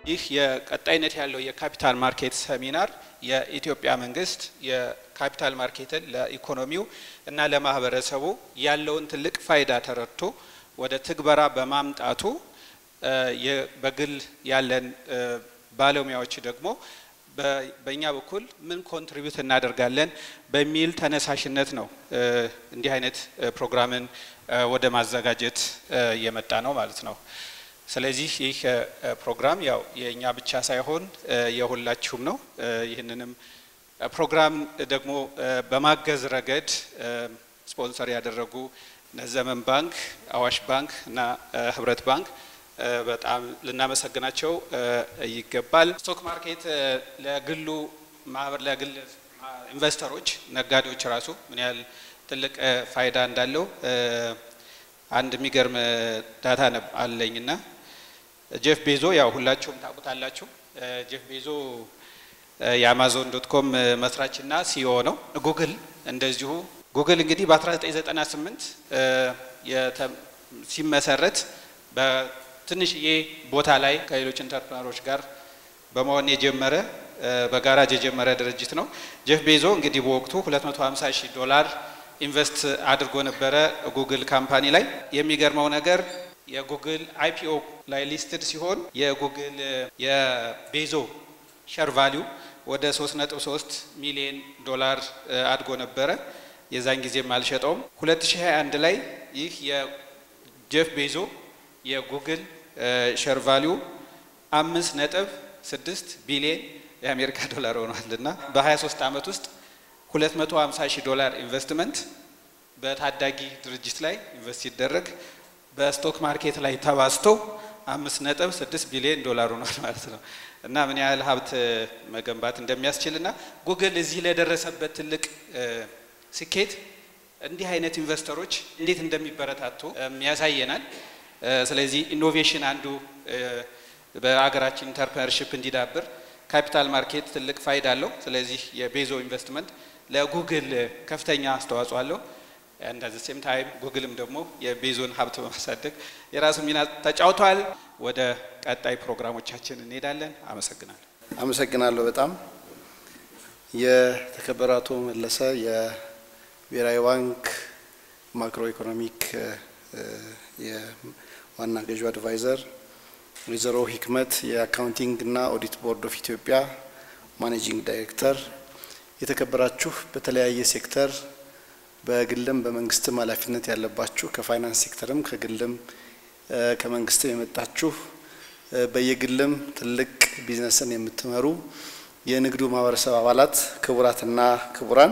ይህ የቀጣይነት ያለው የካፒታል ማርኬት ሰሚናር የኢትዮጵያ መንግስት የካፒታል ማርኬትን ለኢኮኖሚው እና ለማህበረሰቡ ያለውን ትልቅ ፋይዳ ተረድቶ ወደ ትግበራ በማምጣቱ በግል ያለን ባለሙያዎች ደግሞ በእኛ በኩል ምን ኮንትሪቢዩት እናደርጋለን በሚል ተነሳሽነት ነው እንዲህ አይነት ፕሮግራምን ወደ ማዘጋጀት የመጣ ነው ማለት ነው። ስለዚህ ይህ ፕሮግራም ያው የእኛ ብቻ ሳይሆን የሁላችሁም ነው። ይህንንም ፕሮግራም ደግሞ በማገዝ ረገድ ስፖንሰር ያደረጉ ዘመን ባንክ፣ አዋሽ ባንክ እና ህብረት ባንክ በጣም ልናመሰግናቸው ይገባል። ስቶክ ማርኬት ለግሉ ማህበር ለግል ኢንቨስተሮች፣ ነጋዴዎች ራሱ ምን ያህል ትልቅ ፋይዳ እንዳለው አንድ የሚገርም ዳታ አለኝና ጄፍ ቤዞ ያው ሁላችሁም ታውቁታላችሁ። ጄፍ ቤዞ የአማዞን ዶት ኮም መስራችና ሲኦ ነው። ጉግል እንደዚሁ ጉግል እንግዲህ በ1998 ሲመሰረት በትንሽዬ ቦታ ላይ ከሌሎች ኢንተርፕረነሮች ጋር በመሆን የጀመረ በጋራጅ የጀመረ ድርጅት ነው። ጄፍ ቤዞ እንግዲህ በወቅቱ 250 ሺህ ዶላር ኢንቨስት አድርጎ ነበረ ጉግል ካምፓኒ ላይ። የሚገርመው ነገር የጉግል አይፒኦ ላይ ሊስትድ ሲሆን የጉግል የቤዞ ሸር ቫሊዩ ወደ 3.3 ሚሊዮን ዶላር አድጎ ነበረ። የዛን ጊዜም አልሸጠውም። 2021 ላይ ይህ የጄፍ ቤዞ የጉግል ሸር ቫሊዩ አምስት ነጥብ ስድስት ቢሊዮን የአሜሪካ ዶላር ሆኗል እና በ23 ዓመት ውስጥ 250 ሺህ ዶላር ኢንቨስትመንት በታዳጊ ድርጅት ላይ ኢንቨስት ሲደረግ በስቶክ ማርኬት ላይ ተባዝቶ አምስት ነጥብ ስድስት ቢሊዮን ዶላር ሆኗል ማለት ነው እና ምን ያህል ሀብት መገንባት እንደሚያስችል እና ጉግል እዚህ ለደረሰበት ትልቅ ስኬት እንዲህ አይነት ኢንቨስተሮች እንዴት እንደሚበረታቱ ያሳየናል። ስለዚህ ኢኖቬሽን አንዱ በሀገራችን ኢንተርፕረነርሽፕ እንዲዳብር ካፒታል ማርኬት ትልቅ ፋይዳ አለው። ስለዚህ የቤዞ ኢንቨስትመንት ለጉግል ከፍተኛ አስተዋጽኦ አለው። እንደ ሴም ታይም ጉግልም ደግሞ የቤዞን ሀብት በማሳደግ የራሱ ሚና ተጫውቷል። ወደ ቀጣይ ፕሮግራሞቻችን እንሄዳለን። አመሰግናለሁ። አመሰግናለሁ በጣም የተከበረ አቶ መለሰ የብሔራዊ ባንክ ማክሮ ኢኮኖሚክ የዋና ገዢው አድቫይዘር፣ ወይዘሮ ሂክመት የአካውንቲንግ እና ኦዲት ቦርድ ኦፍ ኢትዮጵያ ማኔጂንግ ዳይሬክተር፣ የተከበራችሁ በተለያየ ሴክተር በግልም በመንግስትም ኃላፊነት ያለባችሁ ከፋይናንስ ሴክተርም ከግልም ከመንግስትም የመጣችሁ በየግልም ትልቅ ቢዝነስን የምትመሩ የንግዱ ማህበረሰብ አባላት ክቡራትና ክቡራን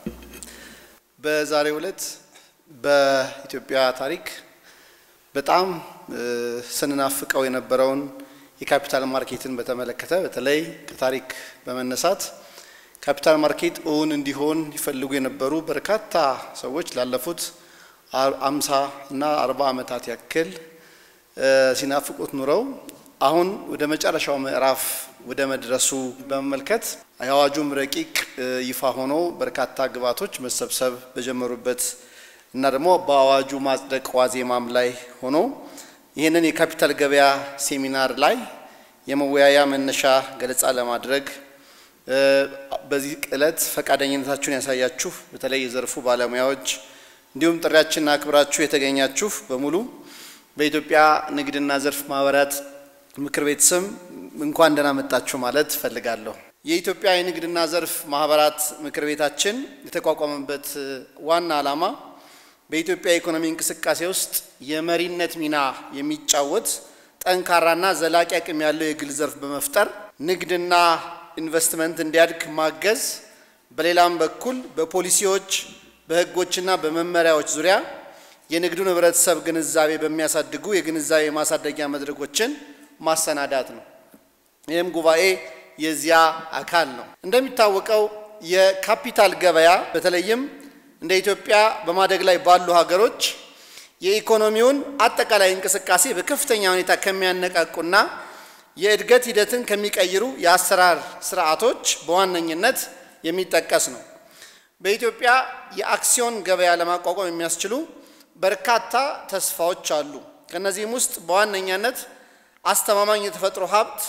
በዛሬው ዕለት በኢትዮጵያ ታሪክ በጣም ስንናፍቀው የነበረውን የካፒታል ማርኬትን በተመለከተ በተለይ ከታሪክ በመነሳት ካፒታል ማርኬት እውን እንዲሆን ይፈልጉ የነበሩ በርካታ ሰዎች ላለፉት አምሳ እና አርባ ዓመታት ያክል ሲናፍቁት ኑረው አሁን ወደ መጨረሻው ምዕራፍ ወደ መድረሱ በመመልከት የአዋጁም ረቂቅ ይፋ ሆኖ በርካታ ግብዓቶች መሰብሰብ በጀመሩበት እና ደግሞ በአዋጁ ማጽደቅ ዋዜማም ላይ ሆኖ ይህንን የካፒታል ገበያ ሴሚናር ላይ የመወያያ መነሻ ገለጻ ለማድረግ በዚህ ዕለት ፈቃደኝነታችሁን ያሳያችሁ በተለይ የዘርፉ ባለሙያዎች እንዲሁም ጥሪያችንን አክብራችሁ የተገኛችሁ በሙሉ በኢትዮጵያ ንግድና ዘርፍ ማህበራት ምክር ቤት ስም እንኳን ደህና መጣችሁ ማለት እፈልጋለሁ። የኢትዮጵያ የንግድና ዘርፍ ማህበራት ምክር ቤታችን የተቋቋመበት ዋና ዓላማ በኢትዮጵያ የኢኮኖሚ እንቅስቃሴ ውስጥ የመሪነት ሚና የሚጫወት ጠንካራና ዘላቂ አቅም ያለው የግል ዘርፍ በመፍጠር ንግድና ኢንቨስትመንት እንዲያድግ ማገዝ፣ በሌላም በኩል በፖሊሲዎች በህጎችና በመመሪያዎች ዙሪያ የንግዱን ህብረተሰብ ግንዛቤ በሚያሳድጉ የግንዛቤ ማሳደጊያ መድረኮችን ማሰናዳት ነው። ይህም ጉባኤ የዚያ አካል ነው። እንደሚታወቀው የካፒታል ገበያ በተለይም እንደ ኢትዮጵያ በማደግ ላይ ባሉ ሀገሮች የኢኮኖሚውን አጠቃላይ እንቅስቃሴ በከፍተኛ ሁኔታ ከሚያነቃቁና የእድገት ሂደትን ከሚቀይሩ የአሰራር ስርዓቶች በዋነኝነት የሚጠቀስ ነው። በኢትዮጵያ የአክሲዮን ገበያ ለማቋቋም የሚያስችሉ በርካታ ተስፋዎች አሉ። ከእነዚህም ውስጥ በዋነኛነት አስተማማኝ የተፈጥሮ ሀብት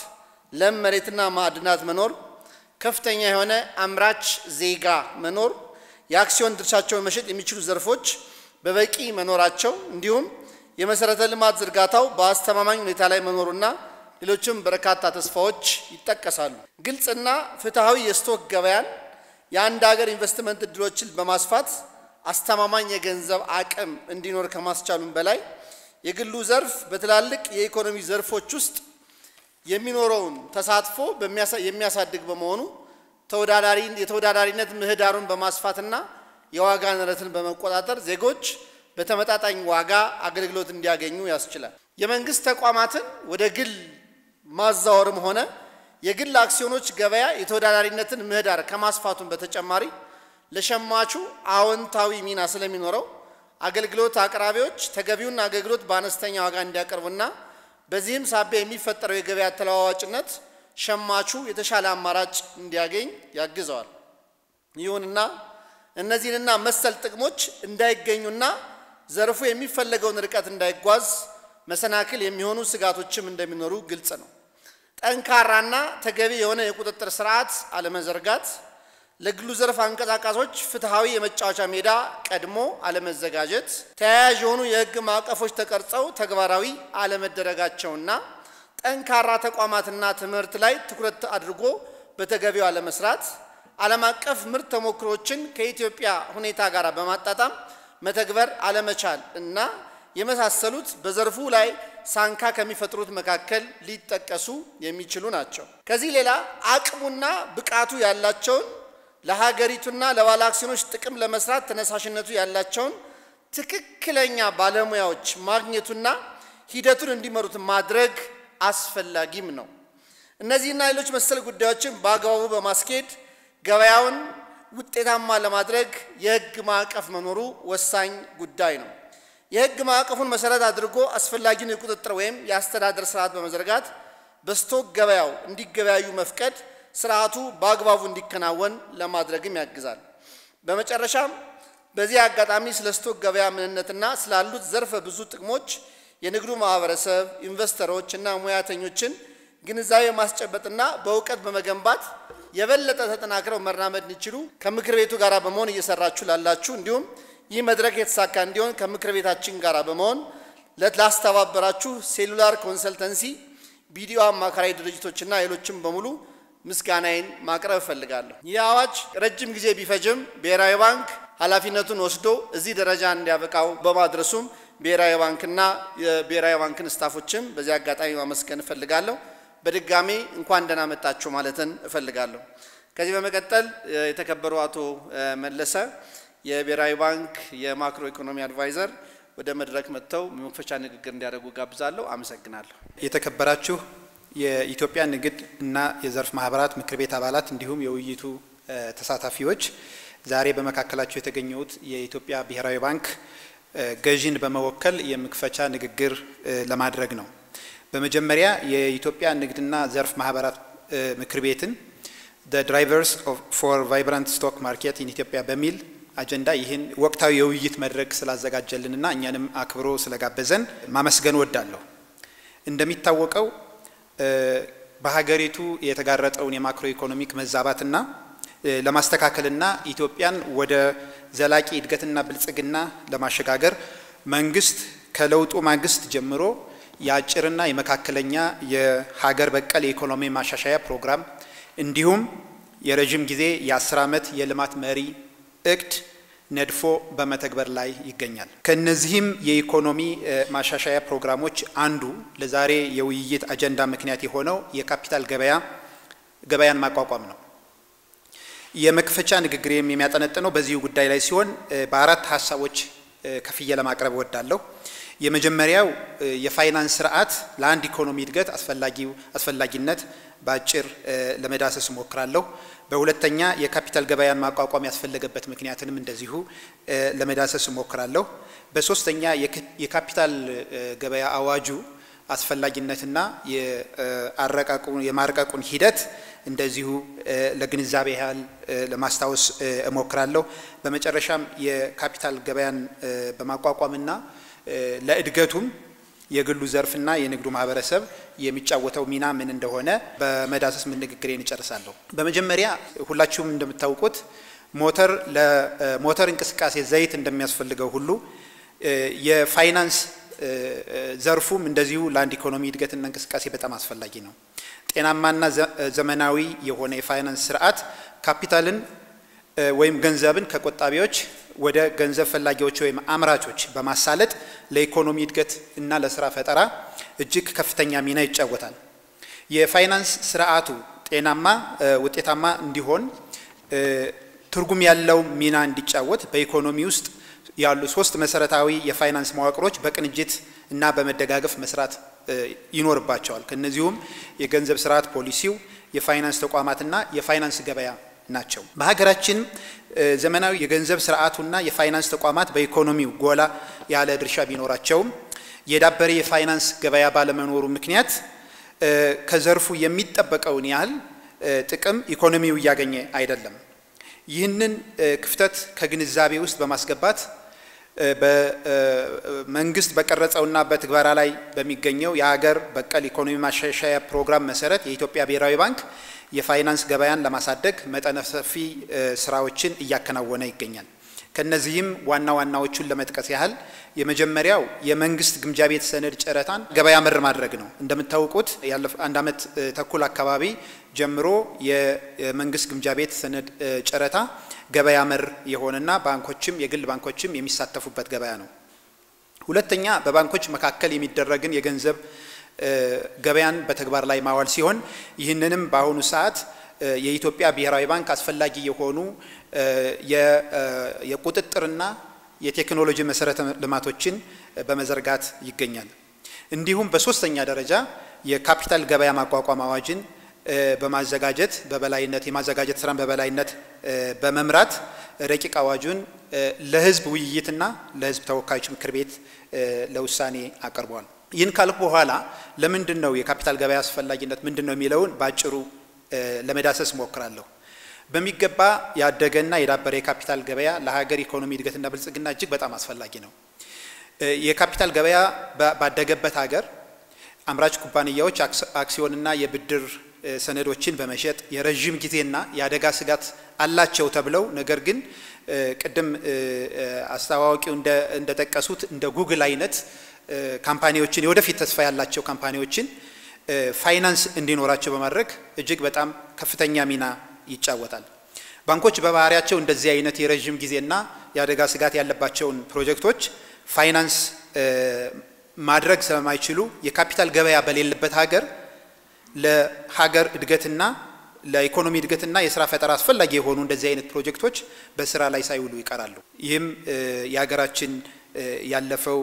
ለም መሬትና ማዕድናት መኖር፣ ከፍተኛ የሆነ አምራች ዜጋ መኖር፣ የአክሲዮን ድርሻቸውን መሸጥ የሚችሉ ዘርፎች በበቂ መኖራቸው እንዲሁም የመሰረተ ልማት ዝርጋታው በአስተማማኝ ሁኔታ ላይ መኖሩና ሌሎችም በርካታ ተስፋዎች ይጠቀሳሉ። ግልጽና ፍትሐዊ የስቶክ ገበያን የአንድ ሀገር ኢንቨስትመንት እድሎችን በማስፋት አስተማማኝ የገንዘብ አቅም እንዲኖር ከማስቻሉም በላይ የግሉ ዘርፍ በትላልቅ የኢኮኖሚ ዘርፎች ውስጥ የሚኖረውን ተሳትፎ የሚያሳድግ በመሆኑ ተወዳዳሪ የተወዳዳሪነት ምህዳሩን በማስፋትና የዋጋ ንረትን በመቆጣጠር ዜጎች በተመጣጣኝ ዋጋ አገልግሎት እንዲያገኙ ያስችላል። የመንግስት ተቋማትን ወደ ግል ማዛወርም ሆነ የግል አክሲዮኖች ገበያ የተወዳዳሪነትን ምህዳር ከማስፋቱን በተጨማሪ ለሸማቹ አዎንታዊ ሚና ስለሚኖረው አገልግሎት አቅራቢዎች ተገቢውን አገልግሎት በአነስተኛ ዋጋ እንዲያቀርቡና በዚህም ሳቢያ የሚፈጠረው የገበያ ተለዋዋጭነት ሸማቹ የተሻለ አማራጭ እንዲያገኝ ያግዘዋል። ይሁንና እነዚህንና መሰል ጥቅሞች እንዳይገኙና ዘርፉ የሚፈለገውን ርቀት እንዳይጓዝ መሰናክል የሚሆኑ ስጋቶችም እንደሚኖሩ ግልጽ ነው። ጠንካራና ተገቢ የሆነ የቁጥጥር ስርዓት አለመዘርጋት፣ ለግሉ ዘርፍ አንቀሳቃሶች ፍትሐዊ የመጫወቻ ሜዳ ቀድሞ አለመዘጋጀት፣ ተያያዥ የሆኑ የሕግ ማዕቀፎች ተቀርጸው ተግባራዊ አለመደረጋቸውና ጠንካራ ተቋማትና ትምህርት ላይ ትኩረት አድርጎ በተገቢው አለመስራት፣ ዓለም አቀፍ ምርት ተሞክሮችን ከኢትዮጵያ ሁኔታ ጋር በማጣጣም መተግበር አለመቻል እና የመሳሰሉት በዘርፉ ላይ ሳንካ ከሚፈጥሩት መካከል ሊጠቀሱ የሚችሉ ናቸው። ከዚህ ሌላ አቅሙና ብቃቱ ያላቸውን ለሀገሪቱና ለባለ አክሲዮኖች ጥቅም ለመስራት ተነሳሽነቱ ያላቸውን ትክክለኛ ባለሙያዎች ማግኘቱና ሂደቱን እንዲመሩት ማድረግ አስፈላጊም ነው። እነዚህና ሌሎች መሰል ጉዳዮችን በአግባቡ በማስኬድ ገበያውን ውጤታማ ለማድረግ የሕግ ማዕቀፍ መኖሩ ወሳኝ ጉዳይ ነው። የሕግ ማዕቀፉን መሰረት አድርጎ አስፈላጊውን የቁጥጥር ወይም የአስተዳደር ስርዓት በመዘርጋት በስቶክ ገበያው እንዲገበያዩ መፍቀድ ስርዓቱ በአግባቡ እንዲከናወን ለማድረግም ያግዛል። በመጨረሻም በዚህ አጋጣሚ ስለ ስቶክ ገበያ ምንነትና ስላሉት ዘርፈ ብዙ ጥቅሞች የንግዱ ማህበረሰብ፣ ኢንቨስተሮች እና ሙያተኞችን ግንዛቤ ማስጨበጥና በእውቀት በመገንባት የበለጠ ተጠናክረው መራመድ እንዲችሉ ከምክር ቤቱ ጋር በመሆን እየሰራችሁ ላላችሁ እንዲሁም ይህ መድረክ የተሳካ እንዲሆን ከምክር ቤታችን ጋር በመሆን ላስተባበራችሁ ሴሉላር ኮንሰልተንሲ፣ ቢዲኦ አማካሪ ድርጅቶችና ሌሎችም በሙሉ ምስጋናዬን ማቅረብ እፈልጋለሁ። ይህ አዋጅ ረጅም ጊዜ ቢፈጅም ብሔራዊ ባንክ ኃላፊነቱን ወስዶ እዚህ ደረጃ እንዲያበቃው በማድረሱም ብሔራዊ ባንክና የብሔራዊ ባንክን ስታፎችም በዚህ አጋጣሚ ማመስገን እፈልጋለሁ። በድጋሚ እንኳን ደህና መጣችሁ ማለትን እፈልጋለሁ። ከዚህ በመቀጠል የተከበሩ አቶ መለሰ የብሔራዊ ባንክ የማክሮ ኢኮኖሚ አድቫይዘር ወደ መድረክ መጥተው መክፈቻ ንግግር እንዲያደርጉ ጋብዛለሁ። አመሰግናለሁ። የተከበራችሁ የኢትዮጵያ ንግድ እና የዘርፍ ማህበራት ምክር ቤት አባላት እንዲሁም የውይይቱ ተሳታፊዎች ዛሬ በመካከላቸው የተገኘሁት የኢትዮጵያ ብሔራዊ ባንክ ገዢን በመወከል የመክፈቻ ንግግር ለማድረግ ነው። በመጀመሪያ የኢትዮጵያ ንግድና ዘርፍ ማህበራት ምክር ቤትን the drivers of for vibrant stock market in ኢትዮጵያ በሚል አጀንዳ ይህን ወቅታዊ የውይይት መድረክ ስላዘጋጀልንና እኛንም አክብሮ ስለጋበዘን ማመስገን ወዳለሁ። እንደሚታወቀው በሀገሪቱ የተጋረጠውን የማክሮ ኢኮኖሚክ መዛባትና ለማስተካከልና ኢትዮጵያን ወደ ዘላቂ እድገትና ብልጽግና ለማሸጋገር መንግስት ከለውጡ ማግስት ጀምሮ የአጭርና የመካከለኛ የሀገር በቀል የኢኮኖሚ ማሻሻያ ፕሮግራም እንዲሁም የረዥም ጊዜ የአስር ዓመት የልማት መሪ እቅድ ነድፎ በመተግበር ላይ ይገኛል። ከነዚህም የኢኮኖሚ ማሻሻያ ፕሮግራሞች አንዱ ለዛሬ የውይይት አጀንዳ ምክንያት የሆነው የካፒታል ገበያ ገበያን ማቋቋም ነው። የመክፈቻ ንግግሬም የሚያጠነጥነው በዚሁ ጉዳይ ላይ ሲሆን በአራት ሀሳቦች ከፍዬ ለማቅረብ እወዳለሁ። የመጀመሪያው የፋይናንስ ስርዓት ለአንድ ኢኮኖሚ እድገት አስፈላጊው አስፈላጊነት በአጭር ለመዳሰስ እሞክራለሁ። በሁለተኛ የካፒታል ገበያን ማቋቋም ያስፈለገበት ምክንያትንም እንደዚሁ ለመዳሰስ እሞክራለሁ። በሶስተኛ የካፒታል ገበያ አዋጁ አስፈላጊነትና የማርቀቁን ሂደት እንደዚሁ ለግንዛቤ ያህል ለማስታወስ እሞክራለሁ። በመጨረሻም የካፒታል ገበያን በማቋቋምና ለእድገቱም የግሉ ዘርፍና የንግዱ ማህበረሰብ የሚጫወተው ሚና ምን እንደሆነ በመዳሰስ ምን ንግግሬን እጨርሳለሁ። በመጀመሪያ ሁላችሁም እንደምታውቁት ሞተር ለሞተር እንቅስቃሴ ዘይት እንደሚያስፈልገው ሁሉ የፋይናንስ ዘርፉም እንደዚሁ ለአንድ ኢኮኖሚ እድገትና እንቅስቃሴ በጣም አስፈላጊ ነው። ጤናማና ዘመናዊ የሆነ የፋይናንስ ስርዓት ካፒታልን ወይም ገንዘብን ከቆጣቢዎች ወደ ገንዘብ ፈላጊዎች ወይም አምራቾች በማሳለጥ ለኢኮኖሚ እድገት እና ለስራ ፈጠራ እጅግ ከፍተኛ ሚና ይጫወታል። የፋይናንስ ስርዓቱ ጤናማ፣ ውጤታማ እንዲሆን ትርጉም ያለው ሚና እንዲጫወት በኢኮኖሚ ውስጥ ያሉ ሶስት መሰረታዊ የፋይናንስ መዋቅሮች በቅንጅት እና በመደጋገፍ መስራት ይኖርባቸዋል። ከነዚሁም የገንዘብ ስርዓት ፖሊሲው፣ የፋይናንስ ተቋማትና የፋይናንስ ገበያ ናቸው። በሀገራችን ዘመናዊ የገንዘብ ስርዓቱና የፋይናንስ ተቋማት በኢኮኖሚው ጎላ ያለ ድርሻ ቢኖራቸውም የዳበረ የፋይናንስ ገበያ ባለመኖሩ ምክንያት ከዘርፉ የሚጠበቀውን ያህል ጥቅም ኢኮኖሚው እያገኘ አይደለም። ይህንን ክፍተት ከግንዛቤ ውስጥ በማስገባት በመንግስት በቀረጸውና በትግበራ ላይ በሚገኘው የሀገር በቀል ኢኮኖሚ ማሻሻያ ፕሮግራም መሰረት የኢትዮጵያ ብሔራዊ ባንክ የፋይናንስ ገበያን ለማሳደግ መጠነ ሰፊ ስራዎችን እያከናወነ ይገኛል። ከነዚህም ዋና ዋናዎቹን ለመጥቀስ ያህል የመጀመሪያው የመንግስት ግምጃ ቤት ሰነድ ጨረታን ገበያ መር ማድረግ ነው። እንደምታውቁት ያለፈ አንድ ዓመት ተኩል አካባቢ ጀምሮ የመንግስት ግምጃ ቤት ሰነድ ጨረታ ገበያ መር የሆነና ባንኮችም የግል ባንኮችም የሚሳተፉበት ገበያ ነው። ሁለተኛ በባንኮች መካከል የሚደረግን የገንዘብ ገበያን በተግባር ላይ ማዋል ሲሆን ይህንንም በአሁኑ ሰዓት የኢትዮጵያ ብሔራዊ ባንክ አስፈላጊ የሆኑ የቁጥጥርና የቴክኖሎጂ መሰረተ ልማቶችን በመዘርጋት ይገኛል። እንዲሁም በሶስተኛ ደረጃ የካፒታል ገበያ ማቋቋም አዋጅን በማዘጋጀት በበላይነት የማዘጋጀት ስራን በበላይነት በመምራት ረቂቅ አዋጁን ለሕዝብ ውይይትና ለሕዝብ ተወካዮች ምክር ቤት ለውሳኔ አቅርቧል። ይህን ካልኩ በኋላ ለምንድን ነው የካፒታል ገበያ አስፈላጊነት ምንድን ነው የሚለውን በአጭሩ ለመዳሰስ እሞክራለሁ። በሚገባ ያደገና የዳበረ የካፒታል ገበያ ለሀገር ኢኮኖሚ እድገትና ብልጽግና እጅግ በጣም አስፈላጊ ነው። የካፒታል ገበያ ባደገበት ሀገር አምራች ኩባንያዎች አክሲዮንና የብድር ሰነዶችን በመሸጥ የረዥም ጊዜና የአደጋ ስጋት አላቸው ተብለው ነገር ግን ቅድም አስተዋዋቂው እንደጠቀሱት እንደ ጉግል አይነት ካምፓኒዎችን የወደፊት ተስፋ ያላቸው ካምፓኒዎችን ፋይናንስ እንዲኖራቸው በማድረግ እጅግ በጣም ከፍተኛ ሚና ይጫወታል። ባንኮች በባህሪያቸው እንደዚህ አይነት የረዥም ጊዜና የአደጋ ስጋት ያለባቸውን ፕሮጀክቶች ፋይናንስ ማድረግ ስለማይችሉ የካፒታል ገበያ በሌለበት ሀገር ለሀገር እድገትና ለኢኮኖሚ እድገትና የስራ ፈጠራ አስፈላጊ የሆኑ እንደዚህ አይነት ፕሮጀክቶች በስራ ላይ ሳይውሉ ይቀራሉ። ይህም የሀገራችን ያለፈው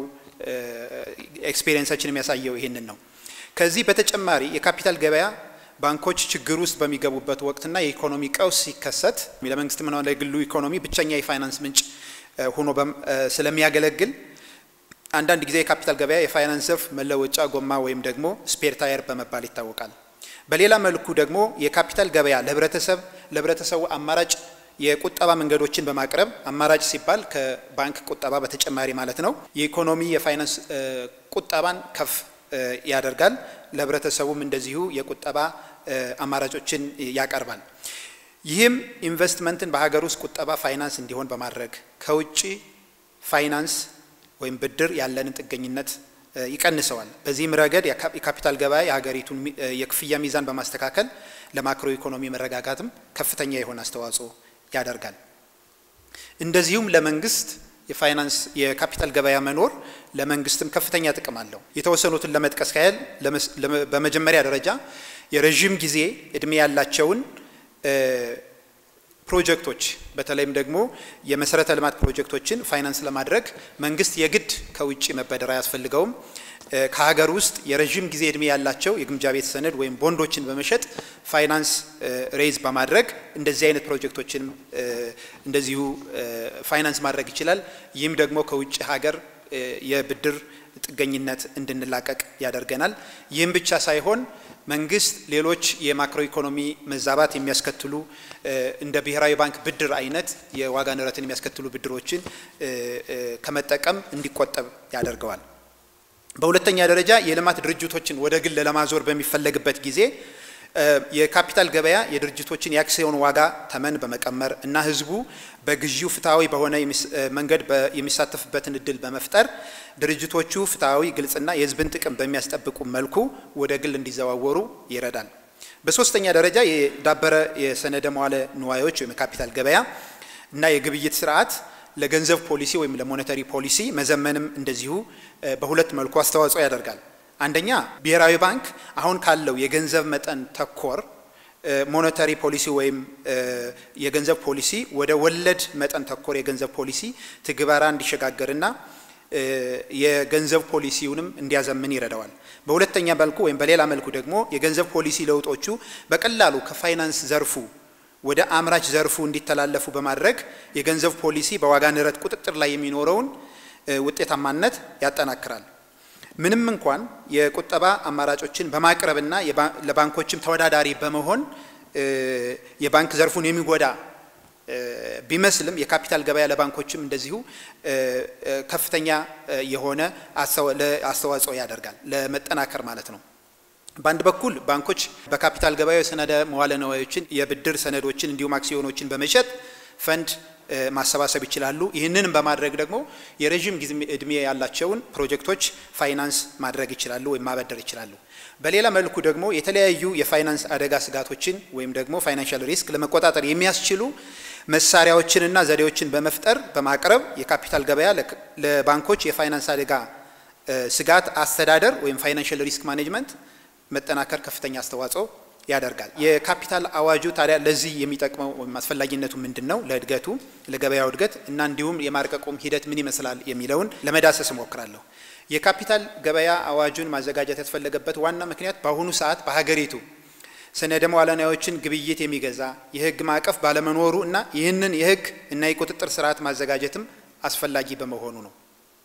ኤክስፔሪየንሳችን የሚያሳየው ይህንን ነው። ከዚህ በተጨማሪ የካፒታል ገበያ ባንኮች ችግር ውስጥ በሚገቡበት ወቅትና የኢኮኖሚ ቀውስ ሲከሰት ለመንግስትም ሆነ ለግሉ ኢኮኖሚ ብቸኛ የፋይናንስ ምንጭ ሆኖ ስለሚያገለግል አንዳንድ ጊዜ የካፒታል ገበያ የፋይናንስ ዘርፍ መለወጫ ጎማ ወይም ደግሞ ስፔር ታየር በመባል ይታወቃል። በሌላ መልኩ ደግሞ የካፒታል ገበያ ለህብረተሰብ ለህብረተሰቡ አማራጭ የቁጠባ መንገዶችን በማቅረብ አማራጭ ሲባል ከባንክ ቁጠባ በተጨማሪ ማለት ነው። የኢኮኖሚ የፋይናንስ ቁጠባን ከፍ ያደርጋል። ለህብረተሰቡም እንደዚሁ የቁጠባ አማራጮችን ያቀርባል። ይህም ኢንቨስትመንትን በሀገር ውስጥ ቁጠባ ፋይናንስ እንዲሆን በማድረግ ከውጭ ፋይናንስ ወይም ብድር ያለንን ጥገኝነት ይቀንሰዋል። በዚህም ረገድ የካፒታል ገበያ የሀገሪቱን የክፍያ ሚዛን በማስተካከል ለማክሮ ኢኮኖሚ መረጋጋትም ከፍተኛ የሆነ አስተዋጽኦ ያደርጋል። እንደዚሁም ለመንግስት የፋይናንስ የካፒታል ገበያ መኖር ለመንግስትም ከፍተኛ ጥቅም አለው። የተወሰኑትን ለመጥቀስ ያህል በመጀመሪያ ደረጃ የረዥም ጊዜ እድሜ ያላቸውን ፕሮጀክቶች በተለይም ደግሞ የመሰረተ ልማት ፕሮጀክቶችን ፋይናንስ ለማድረግ መንግስት የግድ ከውጭ መበደር አያስፈልገውም። ከሀገር ውስጥ የረዥም ጊዜ እድሜ ያላቸው የግምጃ ቤት ሰነድ ወይም ቦንዶችን በመሸጥ ፋይናንስ ሬይዝ በማድረግ እንደዚህ አይነት ፕሮጀክቶችን እንደዚሁ ፋይናንስ ማድረግ ይችላል። ይህም ደግሞ ከውጭ ሀገር የብድር ጥገኝነት እንድንላቀቅ ያደርገናል። ይህም ብቻ ሳይሆን መንግስት ሌሎች የማክሮ ኢኮኖሚ መዛባት የሚያስከትሉ እንደ ብሔራዊ ባንክ ብድር አይነት የዋጋ ንረትን የሚያስከትሉ ብድሮችን ከመጠቀም እንዲቆጠብ ያደርገዋል። በሁለተኛ ደረጃ የልማት ድርጅቶችን ወደ ግል ለማዞር በሚፈለግበት ጊዜ የካፒታል ገበያ የድርጅቶችን የአክሲዮን ዋጋ ተመን በመቀመር እና ህዝቡ በግዢው ፍትሐዊ በሆነ መንገድ የሚሳተፍበትን እድል በመፍጠር ድርጅቶቹ ፍትሐዊ፣ ግልጽና የህዝብን ጥቅም በሚያስጠብቁ መልኩ ወደ ግል እንዲዘዋወሩ ይረዳል። በሶስተኛ ደረጃ የዳበረ የሰነደ መዋለ ንዋዮች ወይም የካፒታል ገበያ እና የግብይት ስርዓት ለገንዘብ ፖሊሲ ወይም ለሞኔተሪ ፖሊሲ መዘመንም እንደዚሁ በሁለት መልኩ አስተዋጽኦ ያደርጋል። አንደኛ ብሔራዊ ባንክ አሁን ካለው የገንዘብ መጠን ተኮር ሞኔታሪ ፖሊሲ ወይም የገንዘብ ፖሊሲ ወደ ወለድ መጠን ተኮር የገንዘብ ፖሊሲ ትግበራ እንዲሸጋገርና የገንዘብ ፖሊሲውንም እንዲያዘምን ይረዳዋል። በሁለተኛ መልኩ ወይም በሌላ መልኩ ደግሞ የገንዘብ ፖሊሲ ለውጦቹ በቀላሉ ከፋይናንስ ዘርፉ ወደ አምራች ዘርፉ እንዲተላለፉ በማድረግ የገንዘብ ፖሊሲ በዋጋ ንረት ቁጥጥር ላይ የሚኖረውን ውጤታማነት ያጠናክራል። ምንም እንኳን የቁጠባ አማራጮችን በማቅረብና ለባንኮችም ተወዳዳሪ በመሆን የባንክ ዘርፉን የሚጎዳ ቢመስልም የካፒታል ገበያ ለባንኮችም እንደዚሁ ከፍተኛ የሆነ አስተዋጽኦ ያደርጋል፣ ለመጠናከር ማለት ነው። በአንድ በኩል ባንኮች በካፒታል ገበያ የሰነደ መዋለ ንዋዮችን፣ የብድር ሰነዶችን እንዲሁም አክሲዮኖችን በመሸጥ ፈንድ ማሰባሰብ ይችላሉ። ይህንንም በማድረግ ደግሞ የረዥም ጊዜ እድሜ ያላቸውን ፕሮጀክቶች ፋይናንስ ማድረግ ይችላሉ ወይም ማበደር ይችላሉ። በሌላ መልኩ ደግሞ የተለያዩ የፋይናንስ አደጋ ስጋቶችን ወይም ደግሞ ፋይናንሻል ሪስክ ለመቆጣጠር የሚያስችሉ መሳሪያዎችንና ዘዴዎችን በመፍጠር በማቅረብ የካፒታል ገበያ ለባንኮች የፋይናንስ አደጋ ስጋት አስተዳደር ወይም ፋይናንሻል ሪስክ ማኔጅመንት መጠናከር ከፍተኛ አስተዋጽኦ ያደርጋል። የካፒታል አዋጁ ታዲያ ለዚህ የሚጠቅመው ወይም አስፈላጊነቱ ምንድን ነው? ለእድገቱ ለገበያው እድገት እና እንዲሁም የማርቀቁም ሂደት ምን ይመስላል የሚለውን ለመዳሰስ እሞክራለሁ። የካፒታል ገበያ አዋጁን ማዘጋጀት ያስፈለገበት ዋና ምክንያት በአሁኑ ሰዓት በሀገሪቱ ሰነደ መዋለ ንዋዮችን ግብይት የሚገዛ የሕግ ማዕቀፍ ባለመኖሩ እና ይህንን የሕግ እና የቁጥጥር ስርዓት ማዘጋጀትም አስፈላጊ በመሆኑ ነው።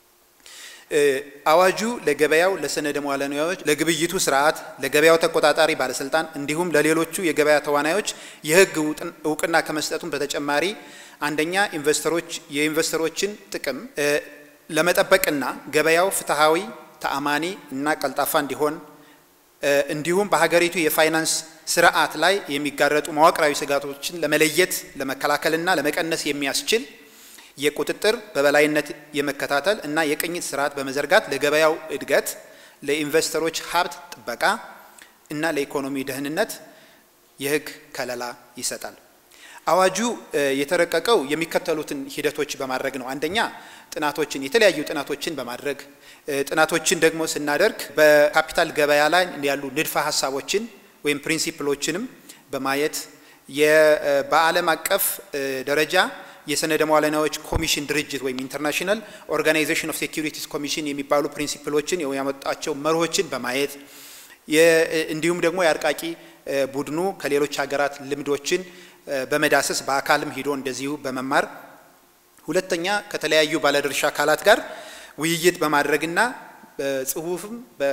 አዋጁ ለገበያው ለሰነደ መዋለ ንዋዮች፣ ለግብይቱ ስርዓት፣ ለገበያው ተቆጣጣሪ ባለስልጣን እንዲሁም ለሌሎቹ የገበያ ተዋናዮች የሕግ እውቅና ከመስጠቱም በተጨማሪ አንደኛ ኢንቨስተሮች የኢንቨስተሮችን ጥቅም ለመጠበቅና ገበያው ፍትሐዊ፣ ተአማኒ እና ቀልጣፋ እንዲሆን እንዲሁም በሀገሪቱ የፋይናንስ ስርዓት ላይ የሚጋረጡ መዋቅራዊ ስጋቶችን ለመለየት ለመከላከልና ለመቀነስ የሚያስችል የቁጥጥር በበላይነት የመከታተል እና የቅኝት ስርዓት በመዘርጋት ለገበያው እድገት፣ ለኢንቨስተሮች ሀብት ጥበቃ እና ለኢኮኖሚ ደህንነት የህግ ከለላ ይሰጣል። አዋጁ የተረቀቀው የሚከተሉትን ሂደቶች በማድረግ ነው። አንደኛ ጥናቶችን የተለያዩ ጥናቶችን በማድረግ ጥናቶችን ደግሞ ስናደርግ በካፒታል ገበያ ላይ ያሉ ንድፈ ሀሳቦችን ወይም ፕሪንሲፕሎችንም በማየት በዓለም አቀፍ ደረጃ የሰነደ መዋለ ንዋዮች ኮሚሽን ድርጅት ወይም ኢንተርናሽናል ኦርጋናይዜሽን ኦፍ ሴኩሪቲስ ኮሚሽን የሚባሉ ፕሪንሲፕሎችን ያመጣቸው መርሆችን በማየት እንዲሁም ደግሞ የአርቃቂ ቡድኑ ከሌሎች ሀገራት ልምዶችን በመዳሰስ በአካልም ሂዶ እንደዚሁ በመማር ሁለተኛ ከተለያዩ ባለድርሻ አካላት ጋር ውይይት በማድረግና በጽሁፍም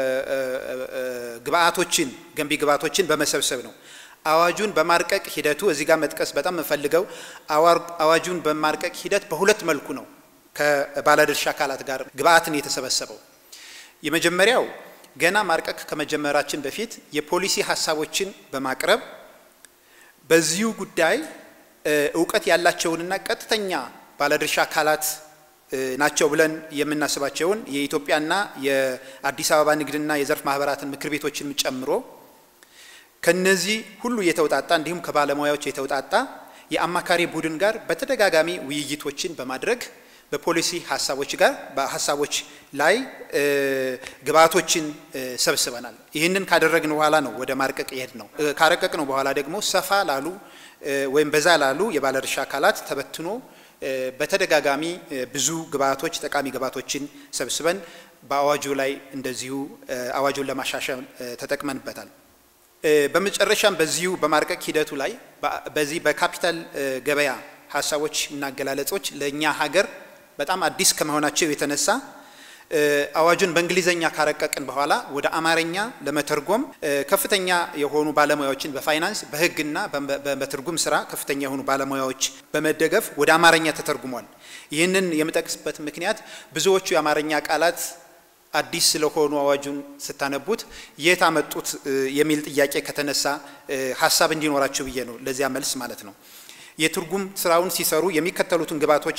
ግብአቶችን ገንቢ ግብአቶችን በመሰብሰብ ነው። አዋጁን በማርቀቅ ሂደቱ እዚህ ጋር መጥቀስ በጣም የምፈልገው አዋጁን በማርቀቅ ሂደት በሁለት መልኩ ነው ከባለድርሻ አካላት ጋር ግብአትን የተሰበሰበው። የመጀመሪያው ገና ማርቀቅ ከመጀመራችን በፊት የፖሊሲ ሀሳቦችን በማቅረብ በዚሁ ጉዳይ እውቀት ያላቸውንና ቀጥተኛ ባለድርሻ አካላት ናቸው ብለን የምናስባቸውን የኢትዮጵያና የአዲስ አበባ ንግድና የዘርፍ ማህበራትን ምክር ቤቶችን ጨምሮ ከነዚህ ሁሉ የተውጣጣ እንዲሁም ከባለሙያዎች የተውጣጣ የአማካሪ ቡድን ጋር በተደጋጋሚ ውይይቶችን በማድረግ በፖሊሲ ሀሳቦች ጋር በሀሳቦች ላይ ግብአቶችን ሰብስበናል። ይህንን ካደረግን በኋላ ነው ወደ ማርቀቅ ይሄድ ነው። ካረቀቅ ነው በኋላ ደግሞ ሰፋ ላሉ ወይም በዛ ላሉ የባለድርሻ አካላት ተበትኖ በተደጋጋሚ ብዙ ግብአቶች ጠቃሚ ግብአቶችን ሰብስበን በአዋጁ ላይ እንደዚሁ አዋጁን ለማሻሻል ተጠቅመንበታል። በመጨረሻም በዚሁ በማርቀቅ ሂደቱ ላይ በዚህ በካፒታል ገበያ ሀሳቦች እና አገላለጾች ለእኛ ሀገር በጣም አዲስ ከመሆናቸው የተነሳ አዋጁን በእንግሊዘኛ ካረቀቅን በኋላ ወደ አማርኛ ለመተርጎም ከፍተኛ የሆኑ ባለሙያዎችን በፋይናንስ በሕግና በትርጉም ስራ ከፍተኛ የሆኑ ባለሙያዎች በመደገፍ ወደ አማርኛ ተተርጉሟል። ይህንን የምጠቅስበት ምክንያት ብዙዎቹ የአማርኛ ቃላት አዲስ ስለሆኑ አዋጁን ስታነቡት የት አመጡት የሚል ጥያቄ ከተነሳ ሀሳብ እንዲኖራቸው ብዬ ነው። ለዚያ መልስ ማለት ነው። የትርጉም ስራውን ሲሰሩ የሚከተሉትን ግብዓቶች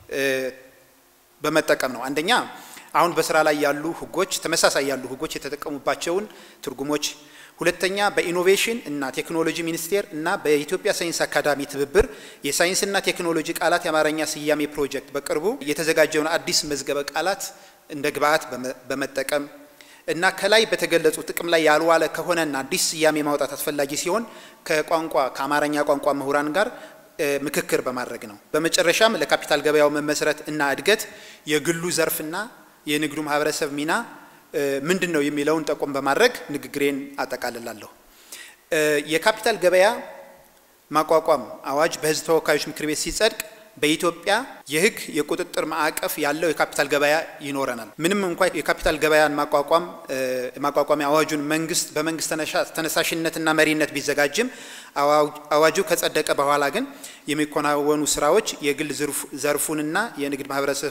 በመጠቀም ነው። አንደኛ አሁን በስራ ላይ ያሉ ህጎች ተመሳሳይ ያሉ ህጎች የተጠቀሙባቸውን ትርጉሞች፣ ሁለተኛ በኢኖቬሽን እና ቴክኖሎጂ ሚኒስቴር እና በኢትዮጵያ ሳይንስ አካዳሚ ትብብር የሳይንስና ቴክኖሎጂ ቃላት የአማርኛ ስያሜ ፕሮጀክት በቅርቡ የተዘጋጀውን አዲስ መዝገበ ቃላት እንደ ግብዓት በመጠቀም እና ከላይ በተገለጹ ጥቅም ላይ ያልዋለ ከሆነና አዲስ ስያሜ ማውጣት አስፈላጊ ሲሆን ከቋንቋ ከአማርኛ ቋንቋ ምሁራን ጋር ምክክር በማድረግ ነው። በመጨረሻም ለካፒታል ገበያው መመስረት እና እድገት የግሉ ዘርፍና የንግዱ ማህበረሰብ ሚና ምንድን ነው የሚለውን ጠቆም በማድረግ ንግግሬን አጠቃልላለሁ። የካፒታል ገበያ ማቋቋም አዋጅ በህዝብ ተወካዮች ምክር ቤት ሲጸድቅ በኢትዮጵያ የህግ የቁጥጥር ማዕቀፍ ያለው የካፒታል ገበያ ይኖረናል። ምንም እንኳ የካፒታል ገበያን ማቋቋም ማቋቋሚያ አዋጁን መንግስት በመንግስት ተነሳሽነትና መሪነት ቢዘጋጅም አዋጁ ከጸደቀ በኋላ ግን የሚከናወኑ ስራዎች የግል ዘርፉንና የንግድ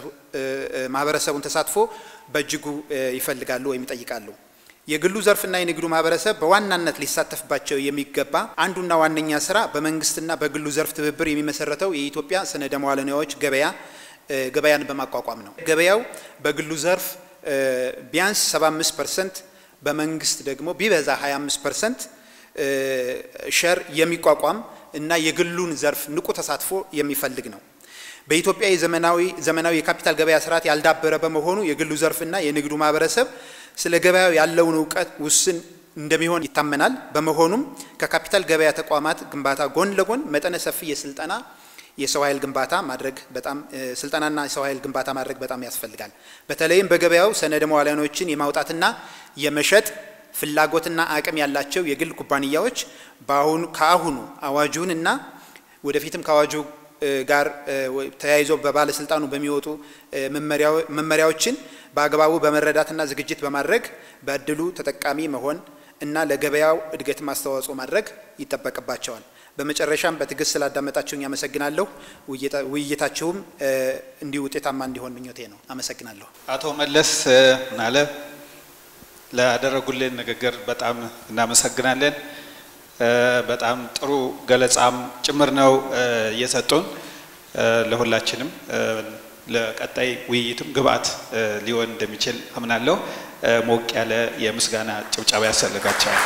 ማህበረሰቡን ተሳትፎ በእጅጉ ይፈልጋሉ ወይም ይጠይቃሉ። የግሉ ዘርፍና የንግዱ ማህበረሰብ በዋናነት ሊሳተፍባቸው የሚገባ አንዱና ዋነኛ ስራ በመንግስትና በግሉ ዘርፍ ትብብር የሚመሰረተው የኢትዮጵያ ሰነደ መዋዕለ ንዋዮች ገበያ ገበያን በማቋቋም ነው። ገበያው በግሉ ዘርፍ ቢያንስ 75 ፐርሰንት በመንግስት ደግሞ ቢበዛ 25 ፐርሰንት ሸር የሚቋቋም እና የግሉን ዘርፍ ንቁ ተሳትፎ የሚፈልግ ነው። በኢትዮጵያ የዘመናዊ ዘመናዊ የካፒታል ገበያ ስርዓት ያልዳበረ በመሆኑ የግሉ ዘርፍና የንግዱ ማህበረሰብ ስለ ገበያው ያለውን እውቀት ውስን እንደሚሆን ይታመናል። በመሆኑም ከካፒታል ገበያ ተቋማት ግንባታ ጎን ለጎን መጠነ ሰፊ የስልጠና የሰው ኃይል ግንባታ ማድረግ በጣም ስልጠናና የሰው ኃይል ግንባታ ማድረግ በጣም ያስፈልጋል። በተለይም በገበያው ሰነደ መዋዕለ ንዋዮችን የማውጣትና የመሸጥ ፍላጎትና አቅም ያላቸው የግል ኩባንያዎች በአሁኑ ከአሁኑ አዋጁን እና ወደፊትም ከአዋጁ ጋር ተያይዞ በባለስልጣኑ በሚወጡ መመሪያዎችን በአግባቡ በመረዳትና ዝግጅት በማድረግ በእድሉ ተጠቃሚ መሆን እና ለገበያው እድገት አስተዋጽኦ ማድረግ ይጠበቅባቸዋል። በመጨረሻም በትዕግስት ስላዳመጣችሁኝ አመሰግናለሁ። ውይይታችሁም እንዲሁ ውጤታማ እንዲሆን ምኞቴ ነው። አመሰግናለሁ። አቶ መለስ ናለ ላደረጉልን ንግግር በጣም እናመሰግናለን። በጣም ጥሩ ገለጻም ጭምር ነው እየሰጡን ለሁላችንም ለቀጣይ ውይይትም ግብአት ሊሆን እንደሚችል አምናለሁ። ሞቅ ያለ የምስጋና ጭብጨባ ያስፈልጋቸዋል።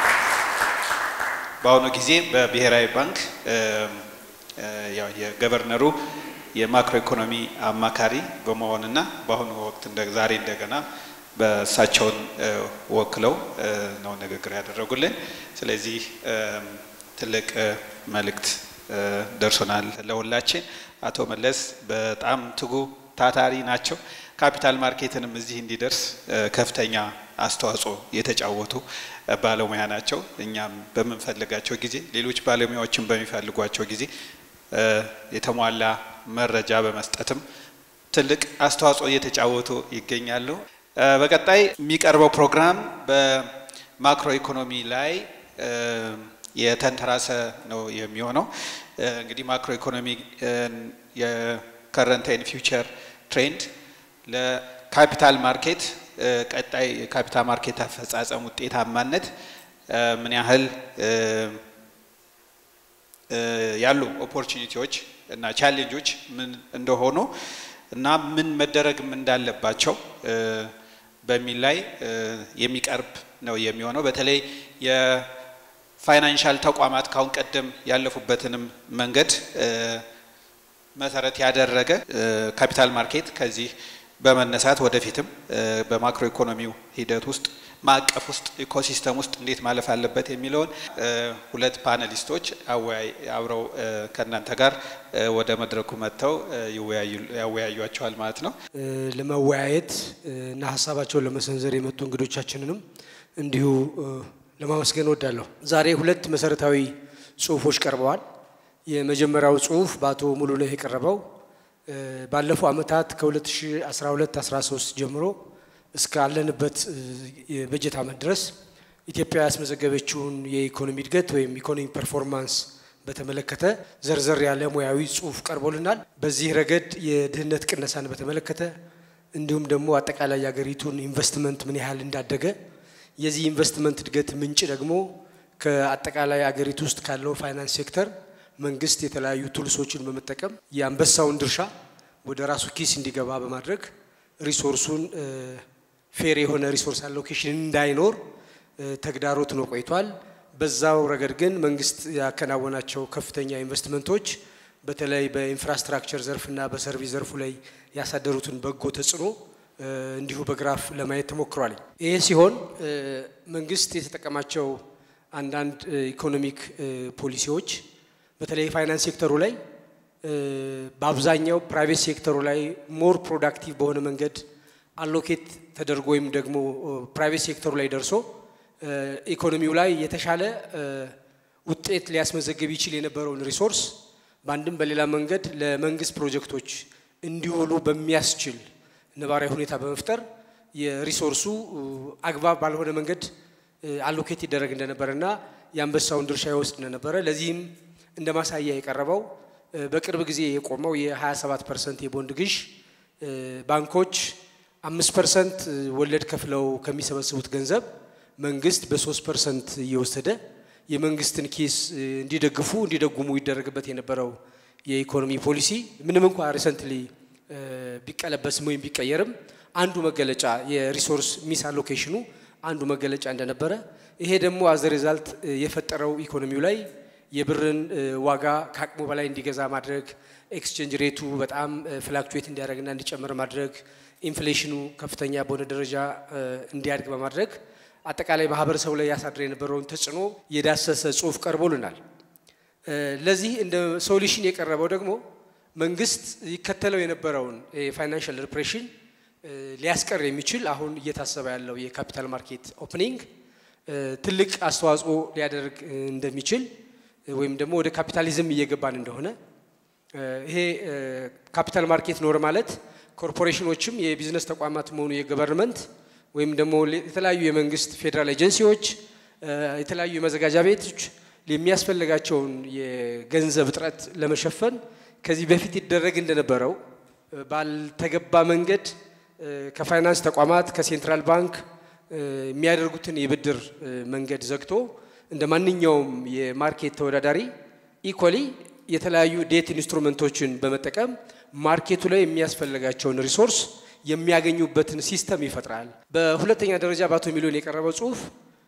በአሁኑ ጊዜ በብሔራዊ ባንክ ያው የገቨርነሩ የማክሮ ኢኮኖሚ አማካሪ በመሆንና በአሁኑ ወቅት ዛሬ እንደገና በእሳቸውን ወክለው ነው ንግግር ያደረጉልን። ስለዚህ ትልቅ መልእክት ደርሶናል ለሁላችን። አቶ መለስ በጣም ትጉ ታታሪ ናቸው። ካፒታል ማርኬትንም እዚህ እንዲደርስ ከፍተኛ አስተዋጽኦ የተጫወቱ ባለሙያ ናቸው። እኛም በምንፈልጋቸው ጊዜ፣ ሌሎች ባለሙያዎችን በሚፈልጓቸው ጊዜ የተሟላ መረጃ በመስጠትም ትልቅ አስተዋጽኦ እየተጫወቱ ይገኛሉ። በቀጣይ የሚቀርበው ፕሮግራም በማክሮ ኢኮኖሚ ላይ የተንተራሰ ነው የሚሆነው። እንግዲህ ማክሮ ኢኮኖሚ የከረንት ኤንድ ፊውቸር ትሬንድ ለካፒታል ማርኬት ቀጣይ የካፒታል ማርኬት አፈጻጸም ውጤታማነት ምን ያህል ያሉ ኦፖርቹኒቲዎች እና ቻሌንጆች ምን እንደሆኑ እና ምን መደረግም እንዳለባቸው በሚል ላይ የሚቀርብ ነው የሚሆነው። በተለይ የፋይናንሻል ተቋማት ካሁን ቀደም ያለፉበትንም መንገድ መሰረት ያደረገ ካፒታል ማርኬት ከዚህ በመነሳት ወደፊትም በማክሮ ኢኮኖሚው ሂደት ውስጥ ማዕቀፍ ውስጥ ኢኮሲስተም ውስጥ እንዴት ማለፍ አለበት የሚለውን ሁለት ፓነሊስቶች አብረው ከእናንተ ጋር ወደ መድረኩ መጥተው ያወያዩቸዋል ማለት ነው። ለመወያየት እና ሀሳባቸውን ለመሰንዘር የመጡ እንግዶቻችንንም እንዲሁ ለማመስገን እወዳለሁ። ዛሬ ሁለት መሰረታዊ ጽሁፎች ቀርበዋል። የመጀመሪያው ጽሁፍ በአቶ ሙሉነህ የቀረበው ባለፈው ዓመታት ከ2012-13 ጀምሮ እስካለንበት የበጀት ዓመት ድረስ ኢትዮጵያ ያስመዘገበችውን የኢኮኖሚ እድገት ወይም ኢኮኖሚ ፐርፎርማንስ በተመለከተ ዘርዘር ያለ ሙያዊ ጽሁፍ ቀርቦልናል። በዚህ ረገድ የድህነት ቅነሳን በተመለከተ እንዲሁም ደግሞ አጠቃላይ የሀገሪቱን ኢንቨስትመንት ምን ያህል እንዳደገ የዚህ ኢንቨስትመንት እድገት ምንጭ ደግሞ ከአጠቃላይ አገሪቱ ውስጥ ካለው ፋይናንስ ሴክተር መንግስት የተለያዩ ቱልሶችን በመጠቀም የአንበሳውን ድርሻ ወደ ራሱ ኪስ እንዲገባ በማድረግ ሪሶርሱን ፌር የሆነ ሪሶርስ አሎኬሽን እንዳይኖር ተግዳሮት ነው ቆይቷል። በዛው ረገድ ግን መንግስት ያከናወናቸው ከፍተኛ ኢንቨስትመንቶች በተለይ በኢንፍራስትራክቸር ዘርፍና በሰርቪስ ዘርፉ ላይ ያሳደሩትን በጎ ተጽዕኖ እንዲሁ በግራፍ ለማየት ተሞክሯል። ይሄ ሲሆን መንግስት የተጠቀማቸው አንዳንድ ኢኮኖሚክ ፖሊሲዎች በተለይ የፋይናንስ ሴክተሩ ላይ በአብዛኛው ፕራይቬት ሴክተሩ ላይ ሞር ፕሮዳክቲቭ በሆነ መንገድ አሎኬት ተደርጎ ወይም ደግሞ ፕራይቬት ሴክተሩ ላይ ደርሶ ኢኮኖሚው ላይ የተሻለ ውጤት ሊያስመዘግብ ይችል የነበረውን ሪሶርስ በአንድም በሌላ መንገድ ለመንግስት ፕሮጀክቶች እንዲውሉ በሚያስችል ነባራዊ ሁኔታ በመፍጠር የሪሶርሱ አግባብ ባልሆነ መንገድ አሎኬት ይደረግ እንደነበረና የአንበሳውን ድርሻ ይወስድ እንደነበረ ለዚህም እንደ ማሳያ የቀረበው በቅርብ ጊዜ የቆመው የ27 ፐርሰንት የቦንድ ግዥ ባንኮች አምስት ፐርሰንት ወለድ ከፍለው ከሚሰበስቡት ገንዘብ መንግስት በሶስት ፐርሰንት እየወሰደ የመንግስትን ኪስ እንዲደግፉ እንዲደጉሙ ይደረግበት የነበረው የኢኮኖሚ ፖሊሲ ምንም እንኳ ሪሰንትሊ ቢቀለበስም ወይም ቢቀየርም አንዱ መገለጫ የሪሶርስ ሚስ አሎኬሽኑ አንዱ መገለጫ እንደነበረ ይሄ ደግሞ አዘ ሪዛልት የፈጠረው ኢኮኖሚው ላይ የብርን ዋጋ ከአቅሙ በላይ እንዲገዛ ማድረግ፣ ኤክስቼንጅ ሬቱ በጣም ፍላክቹዌት እንዲያደርግና እንዲጨምር ማድረግ፣ ኢንፍሌሽኑ ከፍተኛ በሆነ ደረጃ እንዲያድግ በማድረግ አጠቃላይ ማህበረሰቡ ላይ ያሳድር የነበረውን ተጽዕኖ የዳሰሰ ጽሁፍ ቀርቦልናል። ለዚህ እንደ ሶሉሽን የቀረበው ደግሞ መንግስት ይከተለው የነበረውን የፋይናንሻል ሪፕሬሽን ሊያስቀር የሚችል አሁን እየታሰበ ያለው የካፒታል ማርኬት ኦፕኒንግ ትልቅ አስተዋጽኦ ሊያደርግ እንደሚችል ወይም ደግሞ ወደ ካፒታሊዝም እየገባን እንደሆነ ይሄ ካፒታል ማርኬት ኖር ማለት ኮርፖሬሽኖችም የቢዝነስ ተቋማት መሆኑ የገቨርንመንት ወይም ደግሞ የተለያዩ የመንግስት ፌዴራል ኤጀንሲዎች የተለያዩ የመዘጋጃ ቤቶች የሚያስፈልጋቸውን የገንዘብ እጥረት ለመሸፈን ከዚህ በፊት ይደረግ እንደነበረው ባልተገባ መንገድ ከፋይናንስ ተቋማት ከሴንትራል ባንክ የሚያደርጉትን የብድር መንገድ ዘግቶ እንደ ማንኛውም የማርኬት ተወዳዳሪ ኢኮሊ የተለያዩ ዴት ኢንስትሩመንቶችን በመጠቀም ማርኬቱ ላይ የሚያስፈልጋቸውን ሪሶርስ የሚያገኙበትን ሲስተም ይፈጥራል። በሁለተኛ ደረጃ በአቶ ሚሊዮን የቀረበው ጽሁፍ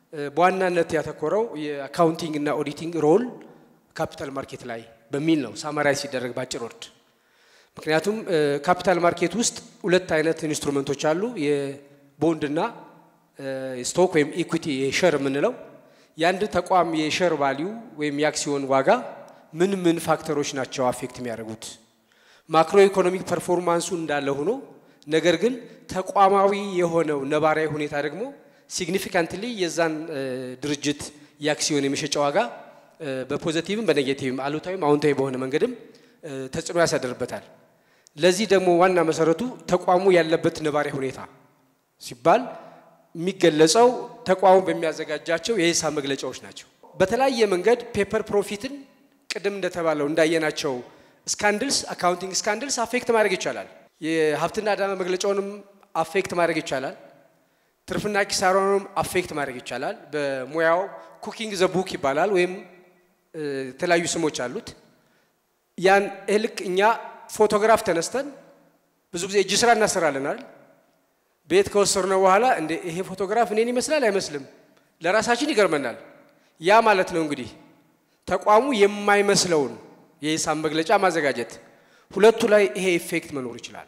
በዋናነት ያተኮረው የአካውንቲንግ እና ኦዲቲንግ ሮል ካፒታል ማርኬት ላይ በሚል ነው ሳማራይ ሲደረግ ባጭር ወርድ። ምክንያቱም ካፒታል ማርኬት ውስጥ ሁለት አይነት ኢንስትሩመንቶች አሉ። የቦንድና ስቶክ ወይም ኢኩቲ የሸር የምንለው የአንድ ተቋም የሸር ቫሊዩ ወይም የአክሲዮን ዋጋ ምን ምን ፋክተሮች ናቸው አፌክት የሚያደርጉት? ማክሮ ኢኮኖሚክ ፐርፎርማንሱ እንዳለ ሆኖ ነገር ግን ተቋማዊ የሆነው ነባራዊ ሁኔታ ደግሞ ሲግኒፊካንትሊ የዛን ድርጅት የአክሲዮን የመሸጫ ዋጋ በፖዘቲቭም በኔጌቲቭም አሉታዊም አዎንታዊ በሆነ መንገድም ተጽዕኖ ያሳደርበታል። ለዚህ ደግሞ ዋና መሰረቱ ተቋሙ ያለበት ነባራዊ ሁኔታ ሲባል የሚገለጸው ተቋሙ በሚያዘጋጃቸው የሂሳብ መግለጫዎች ናቸው። በተለያየ መንገድ ፔፐር ፕሮፊትን ቅድም እንደተባለው እንዳየናቸው ስካንድልስ አካውንቲንግ ስካንድልስ አፌክት ማድረግ ይቻላል። የሀብትና ዕዳ መግለጫውንም አፌክት ማድረግ ይቻላል። ትርፍና ኪሳራውንም አፌክት ማድረግ ይቻላል። በሙያው ኩኪንግ ዘ ቡክ ይባላል፣ ወይም የተለያዩ ስሞች አሉት። ያን ልክ እኛ ፎቶግራፍ ተነስተን ብዙ ጊዜ እጅ ስራ እናሰራለን አይደል? ቤት ከወሰድነው በኋላ እንደ ይሄ ፎቶግራፍ እኔን ይመስላል አይመስልም፣ ለራሳችን ይገርመናል። ያ ማለት ነው እንግዲህ ተቋሙ የማይመስለውን የሂሳብ መግለጫ ማዘጋጀት። ሁለቱ ላይ ይሄ ኢፌክት መኖር ይችላል።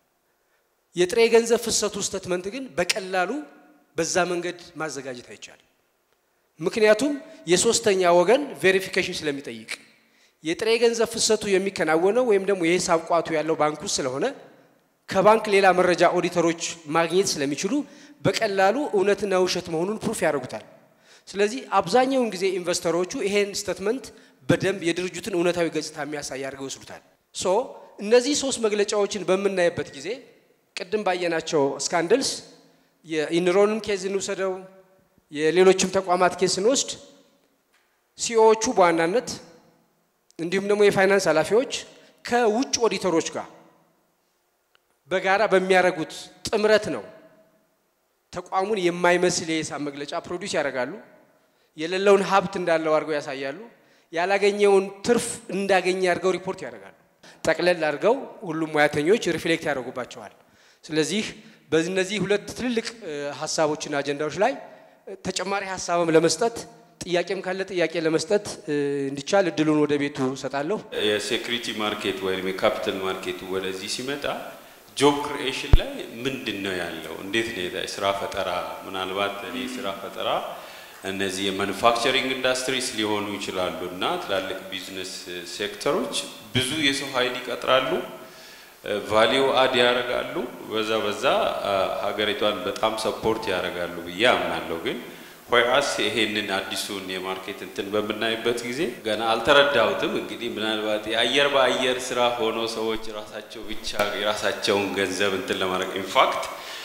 የጥሬ ገንዘብ ፍሰቱ ስተትመንት ግን በቀላሉ በዛ መንገድ ማዘጋጀት አይቻልም። ምክንያቱም የሶስተኛ ወገን ቬሪፊኬሽን ስለሚጠይቅ የጥሬ ገንዘብ ፍሰቱ የሚከናወነው ወይም ደግሞ የሂሳብ ቋቱ ያለው ባንክ ውስጥ ስለሆነ ከባንክ ሌላ መረጃ ኦዲተሮች ማግኘት ስለሚችሉ በቀላሉ እውነትና ውሸት መሆኑን ፕሩፍ ያደርጉታል። ስለዚህ አብዛኛውን ጊዜ ኢንቨስተሮቹ ይሄን ስተትመንት በደንብ የድርጅቱን እውነታዊ ገጽታ የሚያሳይ አድርገው ይወስዱታል። ሶ እነዚህ ሶስት መግለጫዎችን በምናይበት ጊዜ ቅድም ባየናቸው ስካንድልስ የኢንሮንም ኬዝ እንውሰደው፣ የሌሎችም ተቋማት ኬዝ ስንወስድ ሲኦዎቹ በዋናነት እንዲሁም ደግሞ የፋይናንስ ኃላፊዎች ከውጭ ኦዲተሮች ጋር በጋራ በሚያደርጉት ጥምረት ነው ተቋሙን የማይመስል የሂሳብ መግለጫ ፕሮዲውስ ያደርጋሉ። የሌለውን ሀብት እንዳለው አድርገው ያሳያሉ። ያላገኘውን ትርፍ እንዳገኘ አድርገው ሪፖርት ያደርጋሉ። ጠቅለል አድርገው ሁሉም ሙያተኞች ሪፍሌክት ያደርጉባቸዋል። ስለዚህ በእነዚህ ሁለት ትልልቅ ሀሳቦችና አጀንዳዎች ላይ ተጨማሪ ሀሳብም ለመስጠት ጥያቄም ካለ ጥያቄ ለመስጠት እንዲቻል እድሉን ወደ ቤቱ ሰጣለሁ። የሴኩሪቲ ማርኬት ወይም የካፒታል ማርኬቱ ወደዚህ ሲመጣ ጆብ ክሪኤሽን ላይ ምንድን ነው ያለው? እንዴት ነው ስራ ፈጠራ? ምናልባት እኔ ስራ ፈጠራ እነዚህ የማኑፋክቸሪንግ ኢንዱስትሪስ ሊሆኑ ይችላሉ እና ትላልቅ ቢዝነስ ሴክተሮች ብዙ የሰው ኃይል ይቀጥራሉ፣ ቫሊዩ አድ ያደርጋሉ። በዛ በዛ ሀገሪቷን በጣም ሰፖርት ያደርጋሉ ብዬ አምናለሁ። ግን ሆያስ ይሄንን አዲሱን የማርኬት እንትን በምናይበት ጊዜ ገና አልተረዳሁትም። እንግዲህ ምናልባት የአየር በአየር ስራ ሆኖ ሰዎች ራሳቸው ብቻ የራሳቸውን ገንዘብ እንትን ለማድረግ ኢንፋክት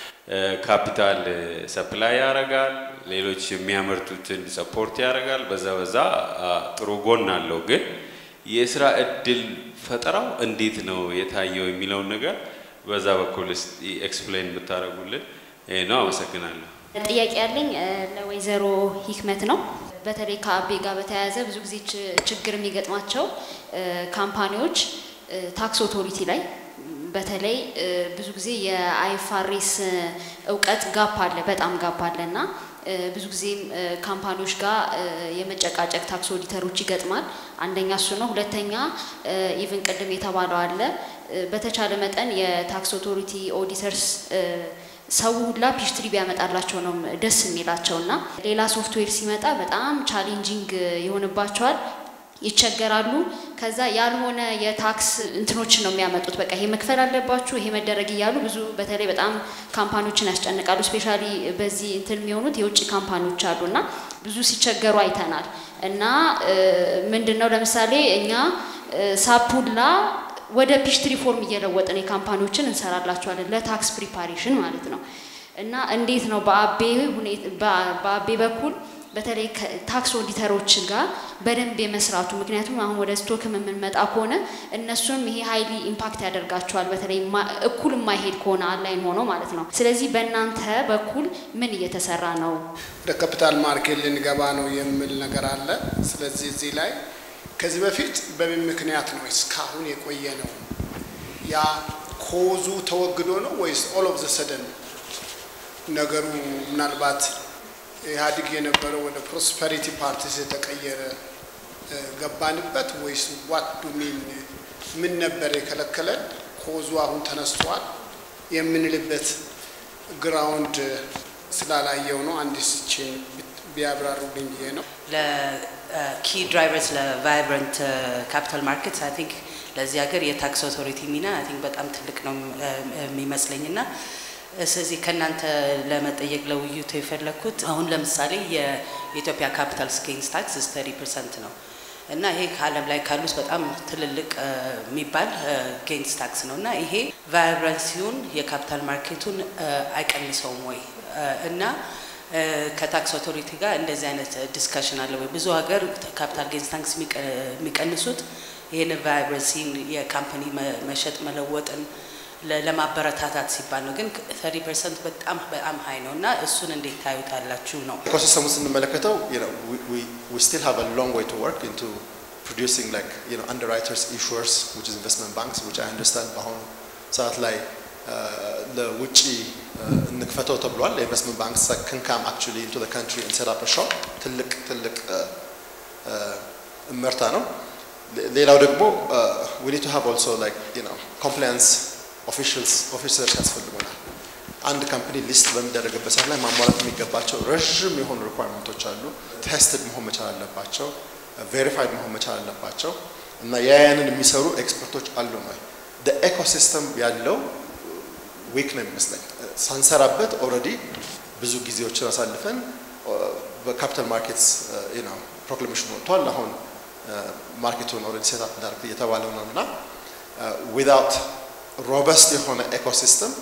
ካፒታል ሰፕላይ ያደርጋል፣ ሌሎች የሚያመርቱትን ሰፖርት ያደርጋል። በዛ በዛ ጥሩ ጎን አለው። ግን የስራ እድል ፈጠራው እንዴት ነው የታየው የሚለውን ነገር በዛ በኩል ኤክስፕሌን ብታደርጉልን ይህ ነው። አመሰግናለሁ። ጥያቄ ያለኝ ለወይዘሮ ሂክመት ነው። በተለይ ከአቤ ጋር በተያያዘ ብዙ ጊዜ ችግር የሚገጥማቸው ካምፓኒዎች ታክስ ኦቶሪቲ ላይ በተለይ ብዙ ጊዜ የአይፋሬስ እውቀት ጋፕ አለ፣ በጣም ጋፕ አለ እና ብዙ ጊዜም ካምፓኒዎች ጋር የመጨቃጨቅ ታክስ ኦዲተሮች ይገጥማል። አንደኛ እሱ ነው። ሁለተኛ ኢቭን ቅድም የተባለው አለ በተቻለ መጠን የታክስ ኦቶሪቲ ኦዲተርስ ሰው ሁላ ፒሽትሪ ቢያመጣላቸው ነው ደስ የሚላቸው እና ሌላ ሶፍትዌር ሲመጣ በጣም ቻሌንጂንግ ይሆንባቸዋል፣ ይቸገራሉ። ከዛ ያልሆነ የታክስ እንትኖችን ነው የሚያመጡት። በቃ ይሄ መክፈል አለባችሁ፣ ይሄ መደረግ እያሉ ብዙ በተለይ በጣም ካምፓኒዎችን ያስጨንቃሉ። ስፔሻሊ በዚህ እንትን የሚሆኑት የውጭ ካምፓኒዎች አሉ እና ብዙ ሲቸገሩ አይተናል። እና ምንድን ነው ለምሳሌ እኛ ሳፑላ ወደ ፒሽትሪ ፎርም እየለወጥን የካምፓኒዎችን እንሰራላቸዋለን ለታክስ ፕሪፓሬሽን ማለት ነው። እና እንዴት ነው በአቤ በአቤ በኩል በተለይ ታክስ ኦዲተሮች ጋር በደንብ የመስራቱ ምክንያቱም አሁን ወደ ስቶክም የምንመጣ ከሆነ እነሱንም ይሄ ሀይሊ ኢምፓክት ያደርጋቸዋል። በተለይ እኩል የማይሄድ ከሆነ አንላይን ሆኖ ማለት ነው። ስለዚህ በእናንተ በኩል ምን እየተሰራ ነው? ወደ ካፒታል ማርኬት ልንገባ ነው የሚል ነገር አለ። ስለዚህ እዚህ ላይ ከዚህ በፊት በምን ምክንያት ነው እስካሁን የቆየ ነው? ያ ኮዙ ተወግዶ ነው ወይስ ኦል ኦፍ ዘ ሰደን ነገሩ ምናልባት ኢህአዴግ የነበረው ወደ ፕሮስፐሪቲ ፓርቲስ የተቀየረ ገባንበት ወይስ ዋት ዱ ሚን ምን ነበር የከለከለን? ኮዙ አሁን ተነስቷል የምንልበት ግራውንድ ስላላየው ነው። አንድ ስችን ቢያብራሩልኝ ብዬ ነው። ለኪ ድራይቨርስ ለቫይብረንት ካፒታል ማርኬትስ አይ ቲንክ ለዚህ ሀገር የታክስ ኦቶሪቲ ሚና አይ ቲንክ በጣም ትልቅ ነው የሚመስለኝ እና ስለዚህ ከእናንተ ለመጠየቅ ለውይይቱ የፈለግኩት አሁን ለምሳሌ የኢትዮጵያ ካፒታል ጌንስ ታክስ ተሪ ፐርሰንት ነው እና ይሄ ከዓለም ላይ ካሉት በጣም ትልልቅ የሚባል ጌንስ ታክስ ነው እና ይሄ ቫይብረንሲውን የካፒታል ማርኬቱን አይቀንሰውም ወይ እና ከታክስ ኦቶሪቲ ጋር እንደዚህ አይነት ዲስካሽን አለ ወይ? ብዙ ሀገር ካፒታል ጌንስ ታክስ የሚቀንሱት ይህን ቫይብረንሲን የካምፓኒ መሸጥ መለወጥን ለማበረታታት ሲባል ነው። ግን ተሪ ፐርሰንት በጣም በጣም ሀይ ነው እና እሱን እንዴት ታዩታላችሁ ነው? ኢኮሲስተሙ ስንመለከተው we still have a long way to work into producing like you know underwriters issuers which is investment banks which I understand በአሁኑ ሰዓት ላይ ለውጭ እንክፈተው ተብሏል። የኢንቨስትመንት ባንክስ can come actually into the country and set up a shop ትልቅ ትልቅ እመርታ ነው። ሌላው ደግሞ we need to have also like you know compliance ኦፊሻልስ ኦፊሰርስ ያስፈልጉናል። አንድ ካምፓኒ ሊስት በሚደረግበት ሰዓት ላይ ማሟላት የሚገባቸው ረዥም የሆኑ ሪኳርመንቶች አሉ። ቴስትድ መሆን መቻል አለባቸው፣ ቬሪፋይድ መሆን መቻል አለባቸው እና ያያንን የሚሰሩ ኤክስፐርቶች አሉ ነው። ኤኮሲስተም ያለው ዊክ ነው የሚመስለኝ። ሳንሰራበት ኦልሬዲ ብዙ ጊዜዎችን አሳልፈን በካፒታል ማርኬትስ ፕሮክላሜሽን ወጥቷል። አሁን ማርኬቱን ኦልሬዲ ሴት እንዳርግ እየተባለው ነው እና ዊዛውት ሮበስት የሆነ ኤኮሲስተም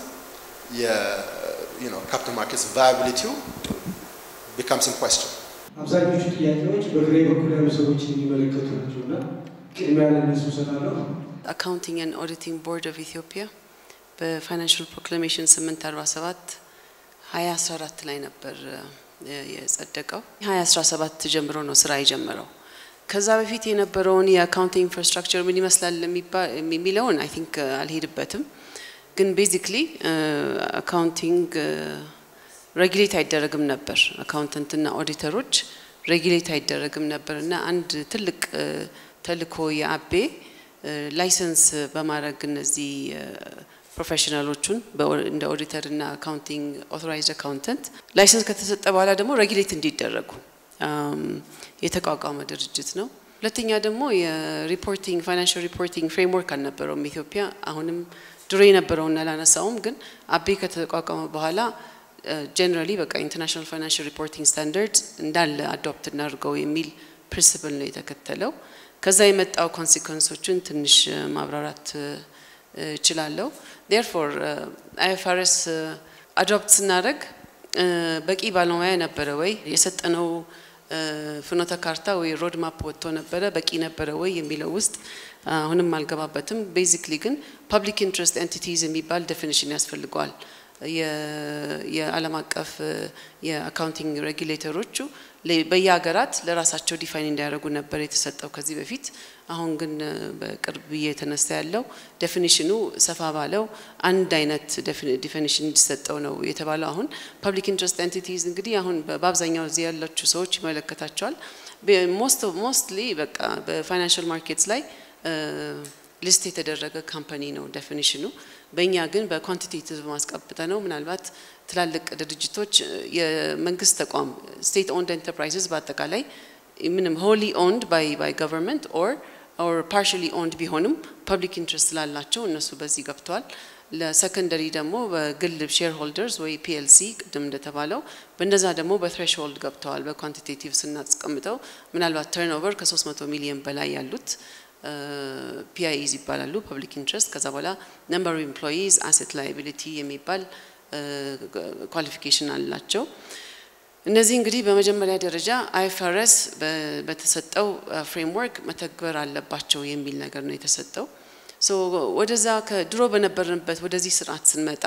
የካፒታል ማርኬትስ ቫያቢሊቲው ቢካምስ ኢን ኩዌስችን። አብዛኞቹ ጥያቄዎች በግሬ በኩል ያሉ ሰዎችን የሚመለከቱ ናቸው እና ቅድሚያ ለእነሱ እሰጣለሁ። Accounting and Auditing Board of Ethiopia. በፋይናንሽል ፕሮክላሜሽን 847 2014 ላይ ነበር የጸደቀው። 2017 ጀምሮ ነው ስራ የጀመረው። ከዛ በፊት የነበረውን የአካውንቲንግ ኢንፍራስትራክቸር ምን ይመስላል የሚለውን አይ ቲንክ አልሄድበትም። ግን ቤዚክሊ አካውንቲንግ ሬጉሌት አይደረግም ነበር። አካውንተንትና ኦዲተሮች ሬጉሌት አይደረግም ነበር እና አንድ ትልቅ ተልእኮ የአቤ ላይሰንስ በማድረግ እነዚህ ፕሮፌሽናሎቹን እንደ ኦዲተር እና አካውንቲንግ ኦቶራይዝድ አካውንተንት ላይሰንስ ከተሰጠ በኋላ ደግሞ ሬጉሌት እንዲደረጉ የተቋቋመ ድርጅት ነው። ሁለተኛ ደግሞ የሪፖርቲንግ ፋይናንሽል ሪፖርቲንግ ፍሬምወርክ አልነበረውም ኢትዮጵያ። አሁንም ድሮ የነበረውን አላነሳውም፣ ግን አቤ ከተቋቋመ በኋላ ጀነራሊ በቃ ኢንተርናሽናል ፋይናንሽል ሪፖርቲንግ ስታንዳርድ እንዳለ አዶፕት እናድርገው የሚል ፕሪንስፕል ነው የተከተለው። ከዛ የመጣው ኮንሲኮንሶችን ትንሽ ማብራራት እችላለሁ። ዴርፎር አይኤፍአርኤስ አዶፕት ስናደርግ በቂ ባለሙያ ነበረ ወይ የሰጠነው ፍኖተ ካርታ ወይ ሮድ ማፕ ወጥቶ ነበረ በቂ ነበረ ወይ የሚለው ውስጥ አሁንም አልገባበትም። ቤዚክሊ ግን ፐብሊክ ኢንትረስት ኤንቲቲዝ የሚባል ዴፊኒሽን ያስፈልገዋል። የዓለም አቀፍ የአካውንቲንግ ሬጉሌተሮቹ በየሀገራት ለራሳቸው ዲፋይን እንዲያደርጉ ነበር የተሰጠው ከዚህ በፊት። አሁን ግን በቅርብ የተነሳ ያለው ዴፊኒሽኑ ሰፋ ባለው አንድ አይነት ዴፊኒሽን እንዲሰጠው ነው የተባለው። አሁን ፐብሊክ ኢንትረስት ኤንቲቲዝ እንግዲህ አሁን በአብዛኛው እዚህ ያላችሁ ሰዎች ይመለከታቸዋል። ሞስትሊ በቃ በፋይናንሽል ማርኬትስ ላይ ሊስት የተደረገ ካምፓኒ ነው ዴፊኒሽኑ። በእኛ ግን በኳንቲቴቲቭ ማስቀብጠ ነው። ምናልባት ትላልቅ ድርጅቶች የመንግስት ተቋም ስቴት ኦንድ ኤንተርፕራይዝስ በአጠቃላይ ምንም ሆሊ ኦንድ ባይ ባይ ገቨርንመንት ኦር ኦር ፓርሽሊ ኦንድ ቢሆንም ፐብሊክ ኢንትረስት ስላላቸው እነሱ በዚህ ገብተዋል። ለሰከንደሪ ደግሞ በግል ሼር ሆልደርስ ወይ ፒኤልሲ ቅድም እንደተባለው በእነዛ ደግሞ በትሬሽሆልድ ገብተዋል። በኳንቲቴቲቭ ስናስቀምጠው ምናልባት ተርንኦቨር ከ300 ሚሊዮን በላይ ያሉት ፒአይዝ ይባላሉ፣ ፐብሊክ ኢንትረስት። ከዛ በኋላ ነምበር ኦፍ ኤምፕሎይዝ አሴት ላይቢሊቲ የሚባል ኳሊፊኬሽን አላቸው። እነዚህ እንግዲህ በመጀመሪያ ደረጃ አይኤፍአርኤስ በተሰጠው ፍሬምወርክ መተግበር አለባቸው የሚል ነገር ነው የተሰጠው። ሶ ወደዛ ከድሮ በነበርንበት ወደዚህ ስርዓት ስንመጣ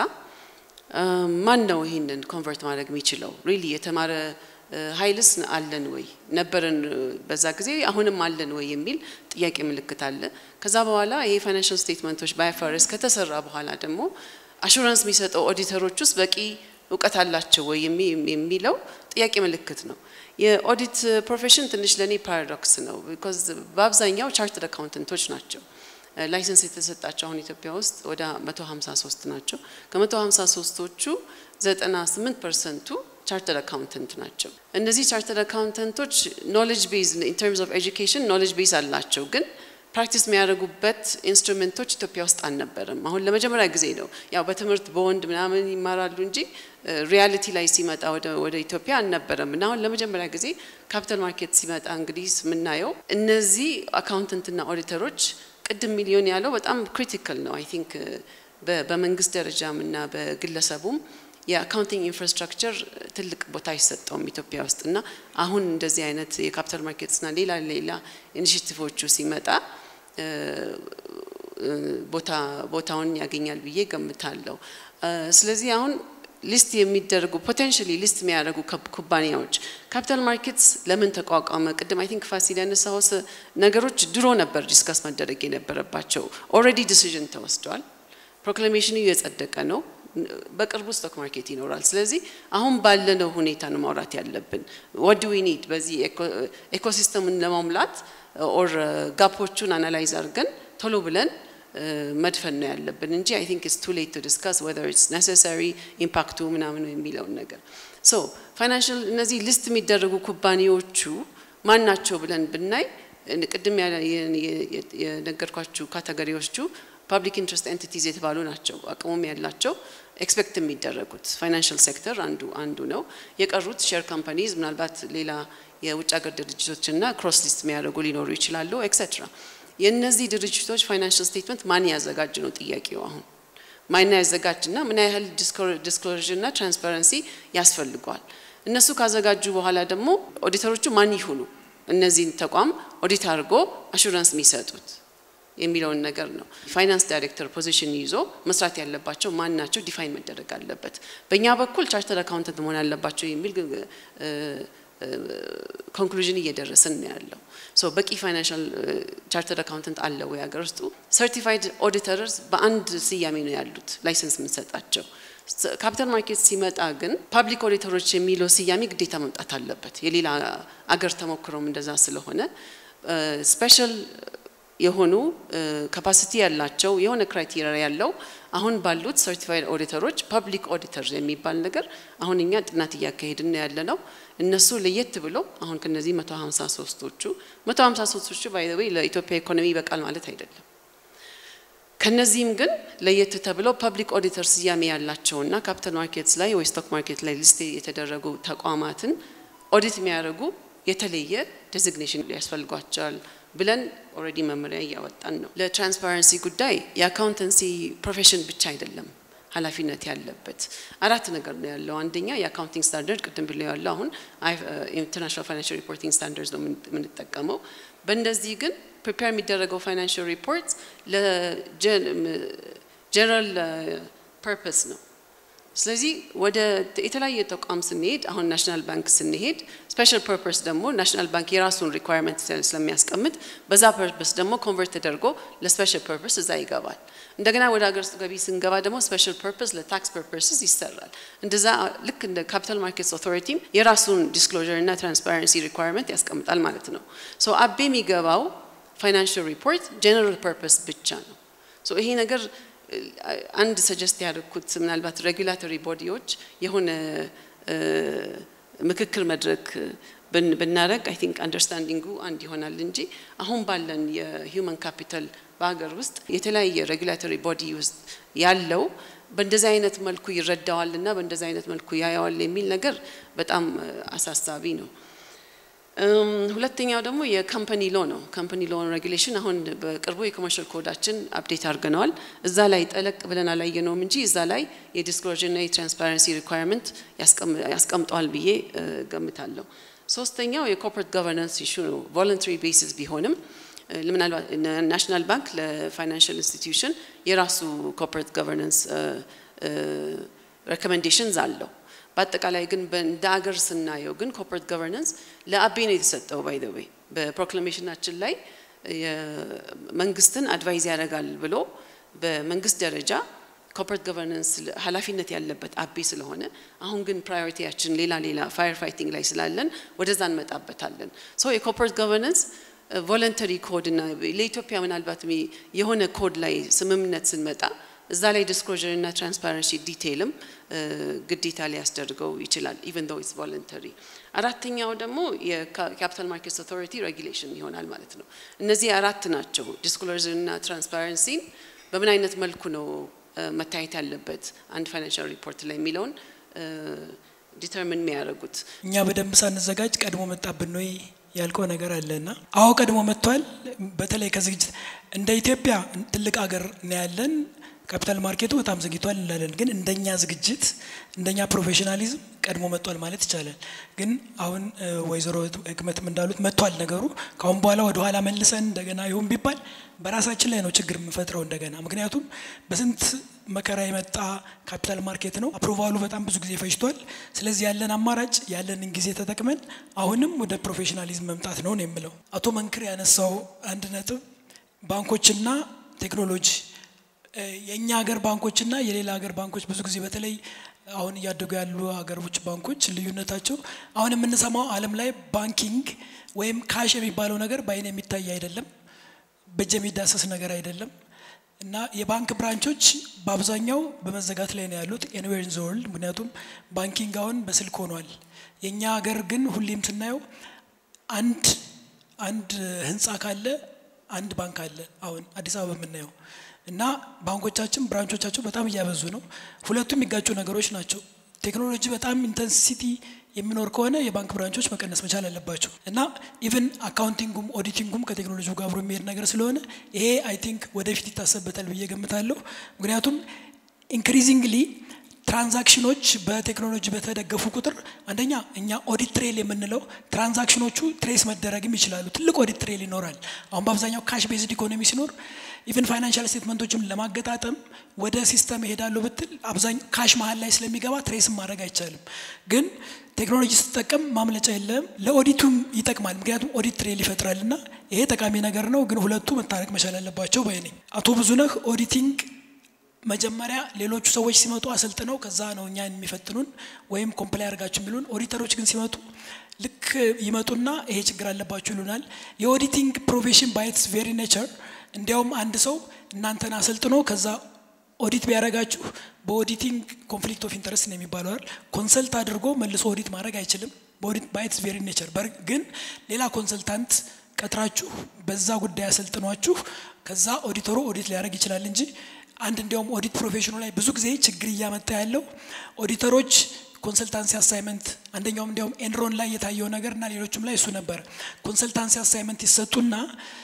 ማን ነው ይህንን ኮንቨርት ማድረግ የሚችለው? ሪሊ የተማረ ኃይልስ አለን ወይ ነበረን በዛ ጊዜ አሁንም አለን ወይ የሚል ጥያቄ ምልክት አለ። ከዛ በኋላ ይሄ ፋይናንሽል ስቴትመንቶች በአይፋርስ ከተሰራ በኋላ ደግሞ አሹራንስ የሚሰጠው ኦዲተሮች ውስጥ በቂ እውቀት አላቸው ወይ የሚለው ጥያቄ ምልክት ነው። የኦዲት ፕሮፌሽን ትንሽ ለእኔ ፓራዶክስ ነው። ቢኮዝ በአብዛኛው ቻርተድ አካውንተንቶች ናቸው። ላይሰንስ የተሰጣቸው አሁን ኢትዮጵያ ውስጥ ወደ 153 ናቸው። ከ153ቶቹ 98 ፐርሰንቱ ቻርተር አካውንተንት ናቸው። እነዚህ ቻርተር አካውንተንቶች ኖሌጅ ቤዝ ኢን ተርምስ ኦፍ ኤጁኬሽን ኖሌጅ ቤዝ አላቸው ግን ፕራክቲስ የሚያደርጉበት ኢንስትሩሜንቶች ኢትዮጵያ ውስጥ አልነበረም። አሁን ለመጀመሪያ ጊዜ ነው ያው በትምህርት በወንድ ምናምን ይማራሉ እንጂ ሪያሊቲ ላይ ሲመጣ ወደ ኢትዮጵያ አልነበረም እና አሁን ለመጀመሪያ ጊዜ ካፒታል ማርኬት ሲመጣ እንግዲህ የምናየው እነዚህ አካውንተንትና ኦዲተሮች ቅድም ሚሊዮን ያለው በጣም ክሪቲካል ነው። አይ ቲንክ በመንግስት ደረጃም እና በግለሰቡም የአካውንቲንግ ኢንፍራስትራክቸር ትልቅ ቦታ አይሰጠውም ኢትዮጵያ ውስጥ እና አሁን እንደዚህ አይነት የካፒታል ማርኬትስና ሌላ ሌላ ኢኒሽቲቮቹ ሲመጣ ቦታ ቦታውን ያገኛል ብዬ ገምታለሁ። ስለዚህ አሁን ሊስት የሚደረጉ ፖቴንሽሊ ሊስት የሚያደርጉ ኩባንያዎች ካፒታል ማርኬትስ ለምን ተቋቋመ? ቅድም አይ ቲንክ ፋሲል ያነሳው ነገሮች ድሮ ነበር ዲስከስ መደረግ የነበረባቸው። ኦልሬዲ ዲሲዥን ተወስዷል። ፕሮክላሜሽኑ የጸደቀ ነው። በቅርቡ ስቶክ ማርኬት ይኖራል። ስለዚህ አሁን ባለነው ሁኔታ ነው ማውራት ያለብን። ወድ ዊ ኒድ በዚህ ኤኮሲስተምን ለማሙላት ኦር ጋፖቹን አናላይዝ አድርገን ቶሎ ብለን መድፈን ነው ያለብን እንጂ አይ ቲንክ ኢትስ ቱ ሌት ቱ ዲስካስ ወዘር ኢትስ ኔሴሳሪ ኢምፓክቱ ምናምን የሚለውን ነገር ሶ ፋይናንሽል እነዚህ ሊስት የሚደረጉ ኩባንያዎቹ ማን ናቸው ብለን ብናይ ቅድም የነገርኳችሁ ካተጎሪዎቹ ፐብሊክ ኢንትረስት ኤንቲቲዝ የተባሉ ናቸው። አቅሙም ያላቸው ኤክስፔክት የሚደረጉት ፋይናንሽል ሴክተር አንዱ አንዱ ነው። የቀሩት ሼር ካምፓኒዝ ምናልባት ሌላ የውጭ ሀገር ድርጅቶችና ክሮስ ሊስት የሚያደርጉ ሊኖሩ ይችላሉ ኤክሴትራ። የእነዚህ ድርጅቶች ፋይናንሽል ስቴትመንት ማን ያዘጋጅ ነው ጥያቄው። አሁን ማን ያዘጋጅና ምን ያህል ዲስክሎዥና ትራንስፓረንሲ ያስፈልገዋል። እነሱ ካዘጋጁ በኋላ ደግሞ ኦዲተሮቹ ማን ይሁኑ እነዚህን ተቋም ኦዲት አድርጎ አሹራንስ የሚሰጡት የሚለውን ነገር ነው። ፋይናንስ ዳይሬክተር ፖዚሽን ይዞ መስራት ያለባቸው ማን ናቸው ዲፋይን መደረግ አለበት። በእኛ በኩል ቻርተር አካውንተንት መሆን አለባቸው የሚል ኮንክሉዥን እየደረስን ነው ያለው። ሶ በቂ ፋይናንሻል ቻርተር አካውንተንት አለ ወይ ሀገር ውስጡ? ሰርቲፋይድ ኦዲተርስ በአንድ ስያሜ ነው ያሉት ላይሰንስ የምንሰጣቸው። ካፒታል ማርኬት ሲመጣ ግን ፓብሊክ ኦዲተሮች የሚለው ስያሜ ግዴታ መምጣት አለበት። የሌላ አገር ተሞክሮም እንደዛ ስለሆነ ስፔሻል የሆኑ ካፓሲቲ ያላቸው የሆነ ክራይቴሪያ ያለው አሁን ባሉት ሰርቲፋይድ ኦዲተሮች ፐብሊክ ኦዲተር የሚባል ነገር አሁን እኛ ጥናት እያካሄድን ያለ ነው። እነሱ ለየት ብሎ አሁን ከነዚህ 153ቶቹ 153ቶቹ ባይ ዘ ዌይ ለኢትዮጵያ ኢኮኖሚ ይበቃል ማለት አይደለም። ከነዚህም ግን ለየት ተብለው ፐብሊክ ኦዲተር ስያሜ ያላቸውና ካፒታል ማርኬትስ ላይ ወይ ስቶክ ማርኬት ላይ ሊስት የተደረጉ ተቋማትን ኦዲት የሚያደርጉ የተለየ ዴዚግኔሽን ያስፈልጓቸዋል ብለን ኦልሬዲ መመሪያ እያወጣን ነው። ለትራንስፓረንሲ ጉዳይ የአካውንተንሲ ፕሮፌሽን ብቻ አይደለም ኃላፊነት ያለበት አራት ነገር ነው ያለው። አንደኛ የአካውንቲንግ ስታንዳርድ ቅድም ብለው ያለው አሁን ኢንተርናሽናል ፋይናንሽል ሪፖርቲንግ ስታንዳርድ ነው የምንጠቀመው። በእንደዚህ ግን ፕሪፔር የሚደረገው ፋይናንሽል ሪፖርት ለጀነራል ፐርፐስ ነው። ስለዚህ ወደ የተለያየ ተቋም ስንሄድ አሁን ናሽናል ባንክ ስንሄድ ስፔሻል ፐርፐስ ደግሞ ናሽናል ባንክ የራሱን ሪኳየርመንት ስለሚያስቀምጥ በዛ ፐርፐስ ደግሞ ኮንቨርት ተደርጎ ለስፔሻል ፐርፐስ እዛ ይገባል። እንደገና ወደ ሀገር ውስጥ ገቢ ስንገባ ደግሞ ስፔሻል ፐርፐስ ለታክስ ፐርፐስስ ይሰራል። እንደዛ ልክ እንደ ካፒታል ማርኬትስ ኦቶሪቲም የራሱን ዲስክሎዥር እና ትራንስፓረንሲ ሪኳየርመንት ያስቀምጣል ማለት ነው። ሶ አቤ የሚገባው ፋይናንሽል ሪፖርት ጀነራል ፐርፐስ ብቻ ነው። ሶ ይሄ ነገር አንድ ሰጀስት ያደርኩት ምናልባት ሬጉላቶሪ ቦዲዎች የሆነ ምክክር መድረክ ብናደረግ አይ ቲንክ አንደርስታንዲንጉ አንድ ይሆናል እንጂ አሁን ባለን የሂውማን ካፒታል በሀገር ውስጥ የተለያየ ሬጉላቶሪ ቦዲ ውስጥ ያለው በእንደዚህ አይነት መልኩ ይረዳዋል እና በእንደዚህ አይነት መልኩ ያየዋል የሚል ነገር በጣም አሳሳቢ ነው። ሁለተኛው ደግሞ የካምፓኒ ሎ ነው። ካምፓኒ ሎ ሬጉሌሽን አሁን በቅርቡ የኮመርሻል ኮዳችን አፕዴት አድርገነዋል። እዛ ላይ ጠለቅ ብለን አላየነውም እንጂ እዛ ላይ የዲስክሎዥር እና የትራንስፓረንሲ ሪኳየርመንት ያስቀምጠዋል ብዬ ገምታለሁ። ሶስተኛው የኮርፖሬት ጋቨርናንስ ኢሹ ነው። ቮለንተሪ ቤሲስ ቢሆንም ምናልባት ናሽናል ባንክ ለፋይናንሽል ኢንስቲትዩሽን የራሱ ኮርፖሬት ጋቨርናንስ ሬኮሜንዴሽንስ አለው። በአጠቃላይ ግን እንደ አገር ስናየው ግን ኮርፖሬት ጋቨርናንስ ለአቤ ነው የተሰጠው። ባይ ዘ ዌይ በፕሮክላሜሽናችን ላይ መንግስትን አድቫይዝ ያደርጋል ብሎ በመንግስት ደረጃ ኮርፖሬት ጋቨርናንስ ኃላፊነት ያለበት አቤ ስለሆነ አሁን ግን ፕራዮሪቲያችን ሌላ ሌላ ፋየር ፋይቲንግ ላይ ስላለን ወደዛ እንመጣበታለን። ሶ የኮርፖሬት ጋቨርናንስ ቮለንተሪ ኮድ እና ለኢትዮጵያ ምናልባት የሆነ ኮድ ላይ ስምምነት ስንመጣ እዛ ላይ ዲስክሎዥር እና ትራንስፓረንሲ ዲቴይልም ግዴታ ሊያስደርገው ይችላል ኢቨን ዶ ኢትስ ቮለንተሪ። አራተኛው ደግሞ የካፒታል ማርኬትስ ኦቶሪቲ ሬጉሌሽን ይሆናል ማለት ነው። እነዚህ አራት ናቸው። ዲስክሎዥር እና ትራንስፓረንሲን በምን አይነት መልኩ ነው መታየት ያለበት አንድ ፋይናንሻል ሪፖርት ላይ የሚለውን ዲተርሚን የሚያደርጉት እኛ በደንብ ሳንዘጋጅ ቀድሞ መጣብን ነው ያልከው ነገር አለና፣ አዎ ቀድሞ መጥቷል። በተለይ ከዝግጅት እንደ ኢትዮጵያ ትልቅ ሀገር ነው ያለን። ካፒታል ማርኬቱ በጣም ዘግይቷል እንላለን። ግን እንደኛ ዝግጅት እንደኛ ፕሮፌሽናሊዝም ቀድሞ መጥቷል ማለት ይቻላል። ግን አሁን ወይዘሮ ህክመትም እንዳሉት መጥቷል ነገሩ። ከአሁን በኋላ ወደ ኋላ መልሰን እንደገና ይሁን ቢባል በራሳችን ላይ ነው ችግር የምንፈጥረው እንደገና። ምክንያቱም በስንት መከራ የመጣ ካፒታል ማርኬት ነው። አፕሮቫሉ በጣም ብዙ ጊዜ ፈጅቷል። ስለዚህ ያለን አማራጭ ያለንን ጊዜ ተጠቅመን አሁንም ወደ ፕሮፌሽናሊዝም መምጣት ነው ነው የምለው። አቶ መንክር ያነሳው አንድ ነጥብ ባንኮችና ቴክኖሎጂ የእኛ ሀገር ባንኮችና የሌላ ሀገር ባንኮች ብዙ ጊዜ በተለይ አሁን እያደጉ ያሉ ሀገሮች ባንኮች ልዩነታቸው አሁን የምንሰማው ዓለም ላይ ባንኪንግ ወይም ካሽ የሚባለው ነገር በአይን የሚታይ አይደለም፣ በእጅ የሚዳሰስ ነገር አይደለም እና የባንክ ብራንቾች በአብዛኛው በመዘጋት ላይ ነው ያሉት ኤኒዌር ኢን ዘ ወርልድ። ምክንያቱም ባንኪንግ አሁን በስልክ ሆኗል። የእኛ ሀገር ግን ሁሌም ስናየው አንድ አንድ ህንፃ ካለ አንድ ባንክ አለ። አሁን አዲስ አበባ የምናየው እና ባንኮቻችን ብራንቾቻቸው በጣም እያበዙ ነው። ሁለቱም የሚጋጩ ነገሮች ናቸው። ቴክኖሎጂ በጣም ኢንተንሲቲ የሚኖር ከሆነ የባንክ ብራንቾች መቀነስ መቻል አለባቸው እና ኢቨን አካውንቲንጉም ኦዲቲንጉም ከቴክኖሎጂው ጋር አብሮ የሚሄድ ነገር ስለሆነ ይሄ አይ ቲንክ ወደፊት ይታሰብበታል ብዬ ገምታለሁ። ምክንያቱም ኢንክሪዚንግሊ ትራንዛክሽኖች በቴክኖሎጂ በተደገፉ ቁጥር አንደኛ እኛ ኦዲት ትሬል የምንለው ትራንዛክሽኖቹ ትሬስ መደረግም ይችላሉ። ትልቅ ኦዲት ትሬል ይኖራል። አሁን በአብዛኛው ካሽ ቤዝድ ኢኮኖሚ ሲኖር ኢቨን ፋይናንሻል ስቴትመንቶችን ለማገጣጠም ወደ ሲስተም ይሄዳሉ ብትል አብዛኛው ካሽ መሀል ላይ ስለሚገባ ትሬስም ማድረግ አይቻልም። ግን ቴክኖሎጂ ስትጠቀም ማምለጫ የለም። ለኦዲቱም ይጠቅማል። ምክንያቱም ኦዲት ትሬል ይፈጥራል እና ይሄ ጠቃሚ ነገር ነው። ግን ሁለቱ መታረቅ መቻል አለባቸው ባይ ነኝ። አቶ ብዙነህ ኦዲቲንግ መጀመሪያ ሌሎቹ ሰዎች ሲመጡ አሰልጥነው ከዛ ነው እኛን የሚፈትኑን ወይም ኮምፕላይ አድርጋችሁ የሚሉን። ኦዲተሮች ግን ሲመጡ ልክ ይመጡና ይሄ ችግር አለባችሁ ይሉናል። የኦዲቲንግ ፕሮፌሽን ባይትስ ቬሪ ኔቸር እንዲያውም አንድ ሰው እናንተን አሰልጥኖ ከዛ ኦዲት ቢያደርጋችሁ በኦዲቲንግ ኮንፍሊክት ኦፍ ኢንተረስት ነው የሚባለው አይደል? ኮንሰልት አድርጎ መልሶ ኦዲት ማድረግ አይችልም። በኦዲት ባይትስ ቬሪ ኔቸር ግን ሌላ ኮንሰልታንት ቀጥራችሁ በዛ ጉዳይ አሰልጥኗችሁ ከዛ ኦዲተሩ ኦዲት ሊያደርግ ይችላል እንጂ አንድ እንዲያውም ኦዲት ፕሮፌሽኑ ላይ ብዙ ጊዜ ችግር እያመጣ ያለው ኦዲተሮች ኮንሰልታንሲ አሳይመንት አንደኛውም እንዲያውም ኤንሮን ላይ የታየው ነገር እና ሌሎችም ላይ እሱ ነበር። ኮንሰልታንሲ አሳይመንት ይሰጡና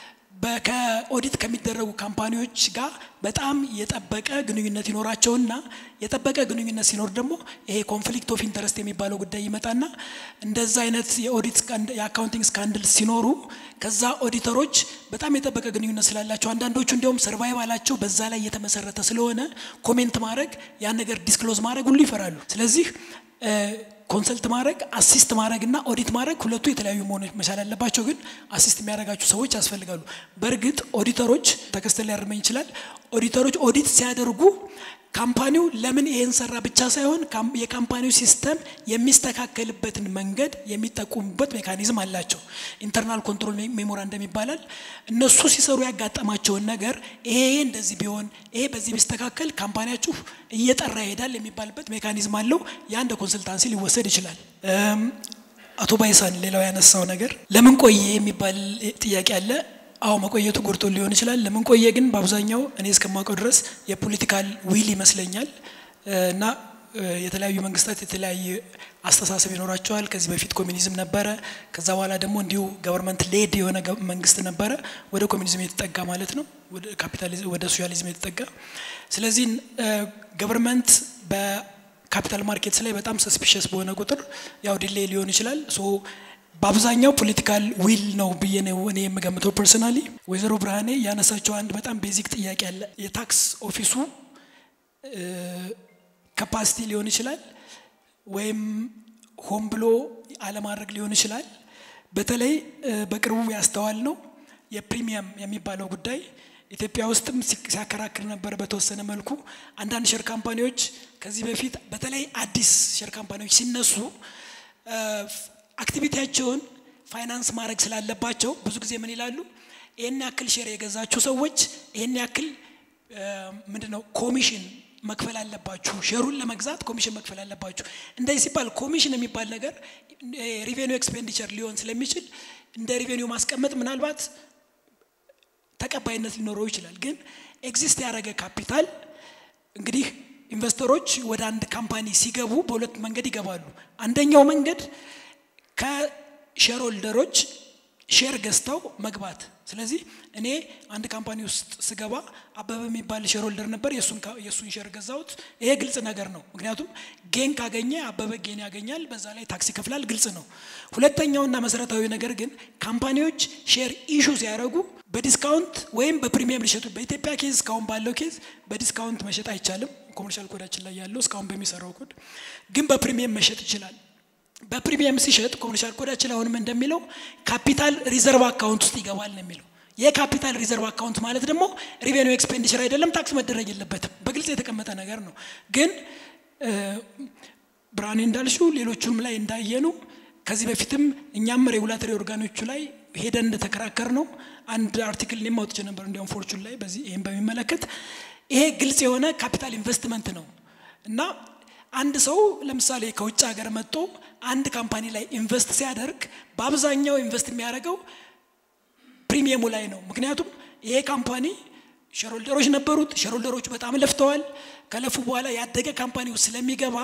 ከኦዲት ከሚደረጉ ካምፓኒዎች ጋር በጣም የጠበቀ ግንኙነት ይኖራቸውና የጠበቀ ግንኙነት ሲኖር ደግሞ ይሄ ኮንፍሊክት ኦፍ ኢንተረስት የሚባለው ጉዳይ ይመጣና እንደዛ አይነት የኦዲት የአካውንቲንግ ስካንድል ሲኖሩ ከዛ ኦዲተሮች በጣም የጠበቀ ግንኙነት ስላላቸው አንዳንዶቹ እንዲያውም ሰርቫይቫላቸው በዛ ላይ የተመሰረተ ስለሆነ ኮሜንት ማድረግ ያን ነገር ዲስክሎዝ ማድረግ ሁሉ ይፈራሉ። ስለዚህ ኮንሰልት ማድረግ አሲስት ማድረግ እና ኦዲት ማድረግ ሁለቱ የተለያዩ መሆን መቻል አለባቸው። ግን አሲስት የሚያደርጋቸው ሰዎች ያስፈልጋሉ። በእርግጥ ኦዲተሮች ተከስተ ሊያርመኝ ይችላል። ኦዲተሮች ኦዲት ሲያደርጉ ካምፓኒው ለምን ይሄን ሰራ ብቻ ሳይሆን የካምፓኒው ሲስተም የሚስተካከልበትን መንገድ የሚጠቁሙበት ሜካኒዝም አላቸው። ኢንተርናል ኮንትሮል ሜሞራንደም ይባላል። እነሱ ሲሰሩ ያጋጠማቸውን ነገር ይሄ እንደዚህ ቢሆን ይሄ በዚህ ቢስተካከል ካምፓኒያችሁ እየጠራ ይሄዳል የሚባልበት ሜካኒዝም አለው። ያ እንደ ኮንስልታንሲ ሊወሰድ ይችላል። አቶ ባይሳን ሌላው ያነሳው ነገር ለምን ቆየ የሚባል ጥያቄ አለ። አዎ መቆየቱ ጎድቶ ሊሆን ይችላል። ለምን ቆየ ግን በአብዛኛው እኔ እስከማውቀው ድረስ የፖለቲካል ዊል ይመስለኛል እና የተለያዩ መንግስታት የተለያየ አስተሳሰብ ይኖራቸዋል። ከዚህ በፊት ኮሚኒዝም ነበረ። ከዛ በኋላ ደግሞ እንዲሁ ገቨርንመንት ሌድ የሆነ መንግስት ነበረ፣ ወደ ኮሚኒዝም የተጠጋ ማለት ነው፣ ወደ ካፒታሊዝም ወደ ሶሻሊዝም የተጠጋ ስለዚህ ገቨርንመንት በካፒታል ማርኬትስ ላይ በጣም ሰስፒሸስ በሆነ ቁጥር ያው ዲሌይ ሊሆን ይችላል ሶ በአብዛኛው ፖለቲካል ዊል ነው ብዬ ነው እኔ የምገምተው ፐርሰናሊ። ወይዘሮ ብርሃኔ ያነሳቸው አንድ በጣም ቤዚክ ጥያቄ አለ። የታክስ ኦፊሱ ካፓሲቲ ሊሆን ይችላል ወይም ሆን ብሎ አለማድረግ ሊሆን ይችላል። በተለይ በቅርቡ ያስተዋል ነው የፕሪሚየም የሚባለው ጉዳይ ኢትዮጵያ ውስጥም ሲያከራክር ነበር በተወሰነ መልኩ። አንዳንድ ሼር ካምፓኒዎች ከዚህ በፊት በተለይ አዲስ ሼር ካምፓኒዎች ሲነሱ አክቲቪቲያቸውን ፋይናንስ ማድረግ ስላለባቸው ብዙ ጊዜ ምን ይላሉ? ይህን ያክል ሼር የገዛችሁ ሰዎች ይህን ያክል ምንድን ነው ኮሚሽን መክፈል አለባችሁ፣ ሼሩን ለመግዛት ኮሚሽን መክፈል አለባችሁ። እንደዚህ ሲባል ኮሚሽን የሚባል ነገር ሪቬኒው ኤክስፔንዲቸር ሊሆን ስለሚችል እንደ ሪቬኒው ማስቀመጥ ምናልባት ተቀባይነት ሊኖረው ይችላል። ግን ኤግዚስት ያደረገ ካፒታል እንግዲህ ኢንቨስተሮች ወደ አንድ ካምፓኒ ሲገቡ በሁለት መንገድ ይገባሉ። አንደኛው መንገድ ከሼር ሆልደሮች ሼር ገዝተው መግባት። ስለዚህ እኔ አንድ ካምፓኒ ውስጥ ስገባ አበበ የሚባል ሼር ሆልደር ነበር፣ የእሱን ሼር ገዛሁት። ይሄ ግልጽ ነገር ነው። ምክንያቱም ጌን ካገኘ አበበ ጌን ያገኛል፣ በዛ ላይ ታክስ ይከፍላል። ግልጽ ነው። ሁለተኛውና መሰረታዊ ነገር ግን ካምፓኒዎች ሼር ኢሹ ሲያደርጉ በዲስካውንት ወይም በፕሪሚየም ሊሸጡ በኢትዮጵያ ኬዝ እስካሁን ባለው ኬዝ በዲስካውንት መሸጥ አይቻልም። ኮመርሻል ኮዳችን ላይ ያለው እስካሁን በሚሰራው ኮድ ግን በፕሪሚየም መሸጥ ይችላል። በፕሪሚየም ሲሸጥ ኮመርሻል ኮዳችን አሁንም እንደሚለው ካፒታል ሪዘርቭ አካውንት ውስጥ ይገባል ነው የሚለው። የካፒታል ሪዘርቭ አካውንት ማለት ደግሞ ሪቬኒው ኤክስፔንዲቸር አይደለም፣ ታክስ መደረግ የለበትም። በግልጽ የተቀመጠ ነገር ነው። ግን ብርሃኔ እንዳልሽው ሌሎቹም ላይ እንዳየኑ ከዚህ በፊትም እኛም ሬጉላቶሪ ኦርጋኖቹ ላይ ሄደን እንደተከራከር ነው አንድ አርቲክል እኔም አውጥቼ ነበር እንዲያውም ፎርቹን ላይ በዚህ ይህን በሚመለከት ይሄ ግልጽ የሆነ ካፒታል ኢንቨስትመንት ነው እና አንድ ሰው ለምሳሌ ከውጭ ሀገር መጥቶ አንድ ካምፓኒ ላይ ኢንቨስት ሲያደርግ በአብዛኛው ኢንቨስት የሚያደርገው ፕሪሚየሙ ላይ ነው። ምክንያቱም ይሄ ካምፓኒ ሸሮልደሮች ነበሩት። ሸሮልደሮቹ በጣም ለፍተዋል። ከለፉ በኋላ ያደገ ካምፓኒ ውስጥ ስለሚገባ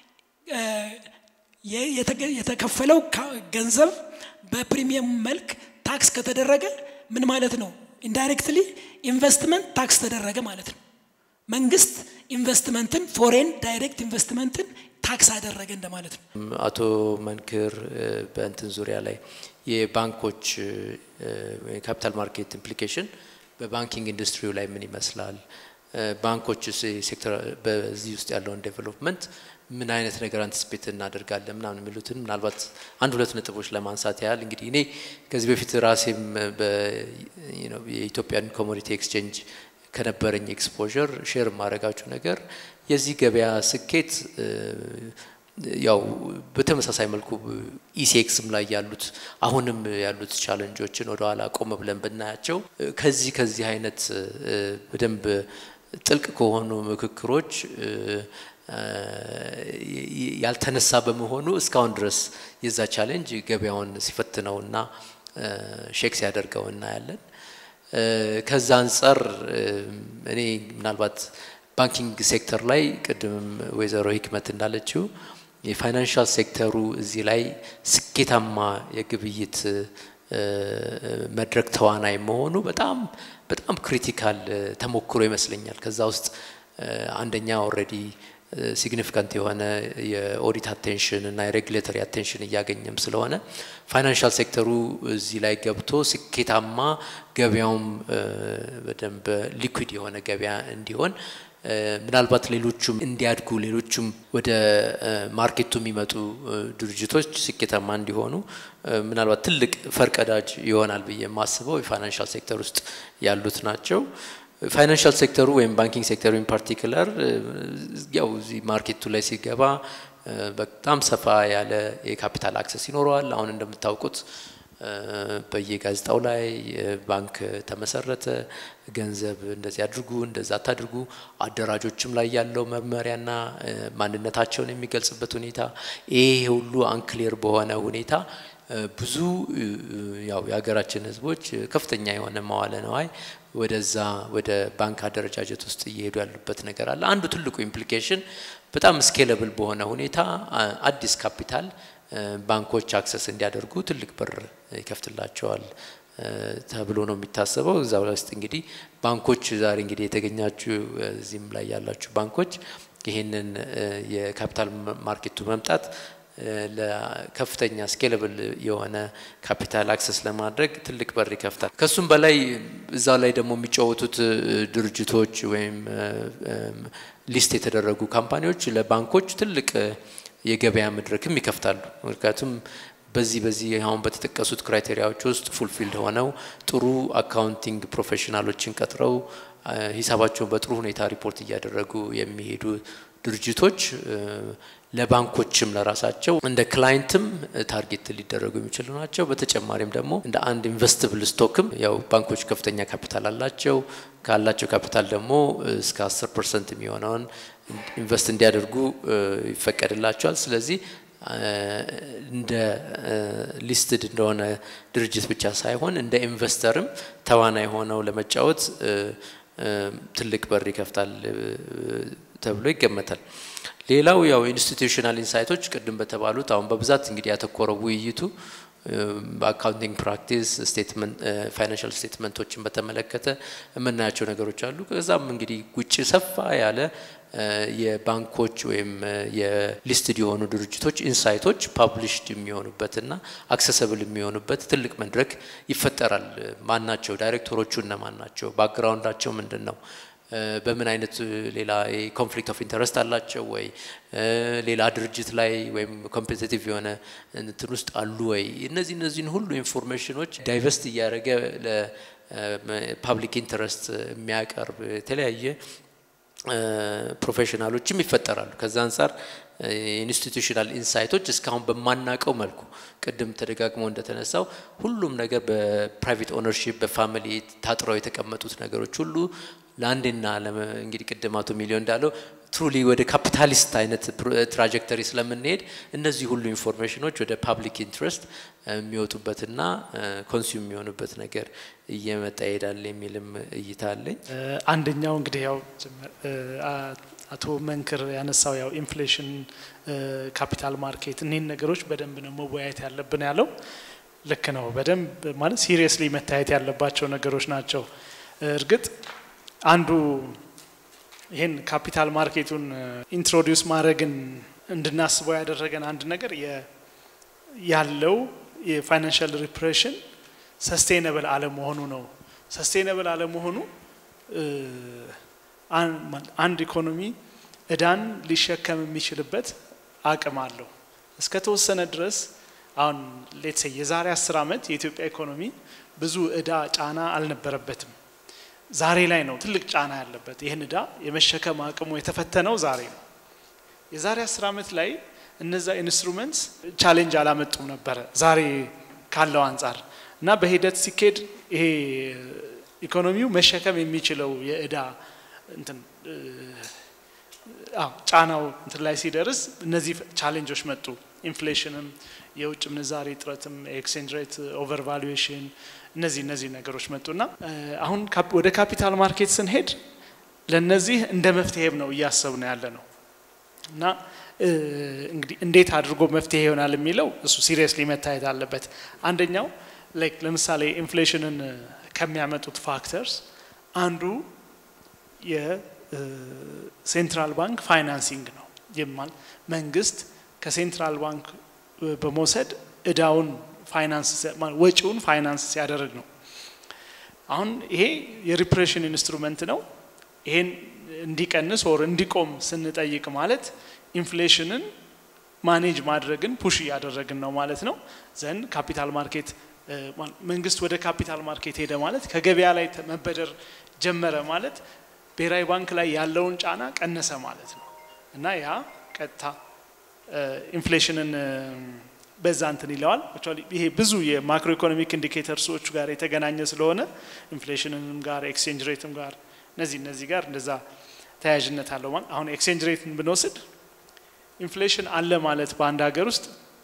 የተከፈለው ገንዘብ በፕሪሚየም መልክ ታክስ ከተደረገ ምን ማለት ነው? ኢንዳይሬክትሊ ኢንቨስትመንት ታክስ ተደረገ ማለት ነው። መንግስት ኢንቨስትመንትን ፎሬን ዳይሬክት ኢንቨስትመንትን ታክስ አደረገ እንደማለት ነው። አቶ መንክር በእንትን ዙሪያ ላይ የባንኮች ካፒታል ማርኬት ኢምፕሊኬሽን በባንኪንግ ኢንዱስትሪው ላይ ምን ይመስላል፣ ባንኮች ሴክተር በዚህ ውስጥ ያለውን ዴቨሎፕመንት ምን አይነት ነገር አንቲስፔት እናደርጋለን ምናምን የሚሉትን ምናልባት አንድ ሁለት ነጥቦች ለማንሳት ያህል እንግዲህ እኔ ከዚህ በፊት ራሴም የኢትዮጵያን ኮሞዲቲ ኤክስቼንጅ ከነበረኝ ኤክስፖዠር ሼር የማደርጋችሁ ነገር የዚህ ገበያ ስኬት ያው በተመሳሳይ መልኩ ኢሴክስም ላይ ያሉት አሁንም ያሉት ቻለንጆችን ወደኋላ ቆም ብለን ብናያቸው ከዚህ ከዚህ አይነት በደንብ ጥልቅ ከሆኑ ምክክሮች ያልተነሳ በመሆኑ እስካሁን ድረስ የዛ ቻሌንጅ ገበያውን ሲፈትነውና ሼክ ሲያደርገው እናያለን። ከዛ አንጻር እኔ ምናልባት ባንኪንግ ሴክተር ላይ ቅድምም ወይዘሮ ሂክመት እንዳለችው የፋይናንሻል ሴክተሩ እዚህ ላይ ስኬታማ የግብይት መድረክ ተዋናይ መሆኑ በጣም በጣም ክሪቲካል ተሞክሮ ይመስለኛል። ከዛ ውስጥ አንደኛ ኦልሬዲ ሲግኒፊካንት የሆነ የኦዲት አቴንሽን እና የሬጉሌተሪ አቴንሽን እያገኘም ስለሆነ ፋይናንሻል ሴክተሩ እዚህ ላይ ገብቶ ስኬታማ ገበያውም በደንብ ሊኩዊድ የሆነ ገበያ እንዲሆን ምናልባት ሌሎቹም እንዲያድጉ ሌሎቹም ወደ ማርኬቱ የሚመጡ ድርጅቶች ስኬታማ እንዲሆኑ ምናልባት ትልቅ ፈርቀዳጅ ይሆናል ብዬ የማስበው የፋይናንሻል ሴክተር ውስጥ ያሉት ናቸው። ፋይናንሻል ሴክተሩ ወይም ባንኪንግ ሴክተሩ ኢን ፓርቲክለር ያው እዚህ ማርኬቱ ላይ ሲገባ በጣም ሰፋ ያለ የካፒታል አክሰስ ይኖረዋል። አሁን እንደምታውቁት በየጋዜጣው ላይ ባንክ ተመሰረተ፣ ገንዘብ እንደዚህ አድርጉ፣ እንደዛ አታድርጉ፣ አደራጆችም ላይ ያለው መመሪያና ማንነታቸውን የሚገልጽበት ሁኔታ ይሄ ሁሉ አንክሌር በሆነ ሁኔታ ብዙ ያው የሀገራችን ሕዝቦች ከፍተኛ የሆነ መዋለ ነዋይ ወደዛ ወደ ባንክ አደረጃጀት ውስጥ እየሄዱ ያሉበት ነገር አለ። አንዱ ትልቁ ኢምፕሊኬሽን በጣም ስኬለብል በሆነ ሁኔታ አዲስ ካፒታል ባንኮች አክሰስ እንዲያደርጉ ትልቅ በር ይከፍትላቸዋል ተብሎ ነው የሚታሰበው። እዛ ውስጥ እንግዲህ ባንኮች ዛሬ እንግዲህ የተገኛችሁ እዚህም ላይ ያላችሁ ባንኮች ይህንን የካፒታል ማርኬቱ መምጣት ለከፍተኛ ስኬለብል የሆነ ካፒታል አክሰስ ለማድረግ ትልቅ በር ይከፍታል። ከሱም በላይ እዛ ላይ ደግሞ የሚጫወቱት ድርጅቶች ወይም ሊስት የተደረጉ ካምፓኒዎች ለባንኮች ትልቅ የገበያ መድረክም ይከፍታሉ። ምክንያቱም በዚህ በዚህ አሁን በተጠቀሱት ክራይቴሪያዎች ውስጥ ፉልፊልድ ሆነው ጥሩ አካውንቲንግ ፕሮፌሽናሎችን ቀጥረው ሂሳባቸውን በጥሩ ሁኔታ ሪፖርት እያደረጉ የሚሄዱ ድርጅቶች ለባንኮችም ለራሳቸው እንደ ክላይንትም ታርጌት ሊደረጉ የሚችሉ ናቸው። በተጨማሪም ደግሞ እንደ አንድ ኢንቨስትብል ስቶክም ያው ባንኮች ከፍተኛ ካፒታል አላቸው። ካላቸው ካፒታል ደግሞ እስከ አስር ፐርሰንት የሚሆነውን ኢንቨስት እንዲያደርጉ ይፈቀድላቸዋል። ስለዚህ እንደ ሊስትድ እንደሆነ ድርጅት ብቻ ሳይሆን እንደ ኢንቨስተርም ተዋናይ ሆነው ለመጫወት ትልቅ በር ይከፍታል ተብሎ ይገመታል። ሌላው ያው ኢንስቲቱሽናል ኢንሳይቶች ቅድም በተባሉት አሁን በብዛት እንግዲህ ያተኮረው ውይይቱ በአካውንቲንግ ፕራክቲስ ስቴትመንት ፋይናንሻል ስቴትመንቶችን በተመለከተ የምናያቸው ነገሮች አሉ። ከዛም እንግዲህ ውጭ ሰፋ ያለ የባንኮች ወይም የሊስትድ የሆኑ ድርጅቶች ኢንሳይቶች ፓብሊሽድ የሚሆኑበትና አክሰሰብል የሚሆኑበት ትልቅ መድረክ ይፈጠራል። ማን ናቸው ዳይሬክተሮቹ? እነማን ናቸው? ባክግራውንዳቸው ምንድን ነው? በምን አይነት ሌላ ኮንፍሊክት ኦፍ ኢንተረስት አላቸው ወይ ሌላ ድርጅት ላይ ወይም ኮምፒቲቲቭ የሆነ እንትን ውስጥ አሉ ወይ? እነዚህ እነዚህን ሁሉ ኢንፎርሜሽኖች ዳይቨስት እያደረገ ለፓብሊክ ኢንተረስት የሚያቀርብ የተለያየ ፕሮፌሽናሎችም ይፈጠራሉ። ከዛ አንጻር ኢንስቲቱሽናል ኢንሳይቶች እስካሁን በማናቀው መልኩ ቅድም ተደጋግሞ እንደተነሳው ሁሉም ነገር በፕራይቬት ኦነርሺፕ በፋሚሊ ታጥረው የተቀመጡት ነገሮች ሁሉ ለአንዴና እንግዲህ ቅድም አቶ ሚሊዮን እንዳለው ትሩሊ ወደ ካፒታሊስት አይነት ትራጀክተሪ ስለምንሄድ እነዚህ ሁሉ ኢንፎርሜሽኖች ወደ ፓብሊክ ኢንትረስት የሚወጡበትና ኮንሱም የሚሆኑበት ነገር እየመጣ ይሄዳል የሚልም እይታ አለኝ። አንደኛው እንግዲህ ያው አቶ መንክር ያነሳው ያው ኢንፍሌሽን፣ ካፒታል ማርኬት እኒህን ነገሮች በደንብ ነው መወያየት ያለብን ያለው ልክ ነው። በደንብ ማለት ሲሪየስሊ መታየት ያለባቸው ነገሮች ናቸው። እርግጥ አንዱ ይህን ካፒታል ማርኬቱን ኢንትሮዲውስ ማድረግን እንድናስበው ያደረገን አንድ ነገር ያለው የፋይናንሻል ሪፕሬሽን ሰስቴነብል አለመሆኑ ነው። ሰስቴነብል አለመሆኑ አንድ ኢኮኖሚ እዳን ሊሸከም የሚችልበት አቅም አለው። እስከ ተወሰነ ድረስ አሁን ሌትሴ የዛሬ አስር ዓመት የኢትዮጵያ ኢኮኖሚ ብዙ እዳ ጫና አልነበረበትም። ዛሬ ላይ ነው ትልቅ ጫና ያለበት። ይህን እዳ የመሸከም አቅሙ የተፈተነው ዛሬ ነው። የዛሬ አስር ዓመት ላይ እነዛ ኢንስትሩመንትስ ቻሌንጅ አላመጡም ነበረ ዛሬ ካለው አንጻር እና በሂደት ሲኬድ ይሄ ኢኮኖሚው መሸከም የሚችለው የእዳ እንትን ጫናው እንትን ላይ ሲደርስ እነዚህ ቻሌንጆች መጡ። ኢንፍሌሽንም፣ የውጭ ምንዛሬ እጥረትም፣ ኤክስቼንጅ ሬት ኦቨር ቫሉዌሽን እነዚህ እነዚህ ነገሮች መጡና አሁን ወደ ካፒታል ማርኬት ስንሄድ ለነዚህ እንደ መፍትሄም ነው እያሰብን ያለ ነው እና እንግዲህ እንዴት አድርጎ መፍትሄ ይሆናል የሚለው እሱ ሲሪየስሊ መታየት አለበት። አንደኛው ላይክ ለምሳሌ ኢንፍሌሽንን ከሚያመጡት ፋክተርስ አንዱ የሴንትራል ባንክ ፋይናንሲንግ ነው። ይማል መንግስት ከሴንትራል ባንክ በመውሰድ እዳውን ፋይናንስ ወጪውን ፋይናንስ ሲያደርግ ነው። አሁን ይሄ የሪፕሬሽን ኢንስትሩመንት ነው። ይሄን እንዲቀንስ ወር እንዲቆም ስንጠይቅ ማለት ኢንፍሌሽንን ማኔጅ ማድረግን ፑሽ እያደረግን ነው ማለት ነው። ዘንድ ካፒታል ማርኬት መንግስት ወደ ካፒታል ማርኬት ሄደ ማለት ከገበያ ላይ መበደር ጀመረ ማለት ብሔራዊ ባንክ ላይ ያለውን ጫና ቀነሰ ማለት ነው እና ያ ቀጥታ ኢንፍሌሽንን በዛ እንትን ይለዋል። ይሄ ብዙ የማክሮ ኢኮኖሚክ ኢንዲኬተርሶቹ ጋር የተገናኘ ስለሆነ ኢንፍሌሽንንም ጋር ኤክስቼንጅ ሬትም ጋር እነዚህ እነዚህ ጋር እንደዛ ተያያዥነት አለው ማለት አሁን ኤክስቼንጅ ሬትን ብንወስድ ኢንፍሌሽን አለ ማለት በአንድ ሀገር ውስጥ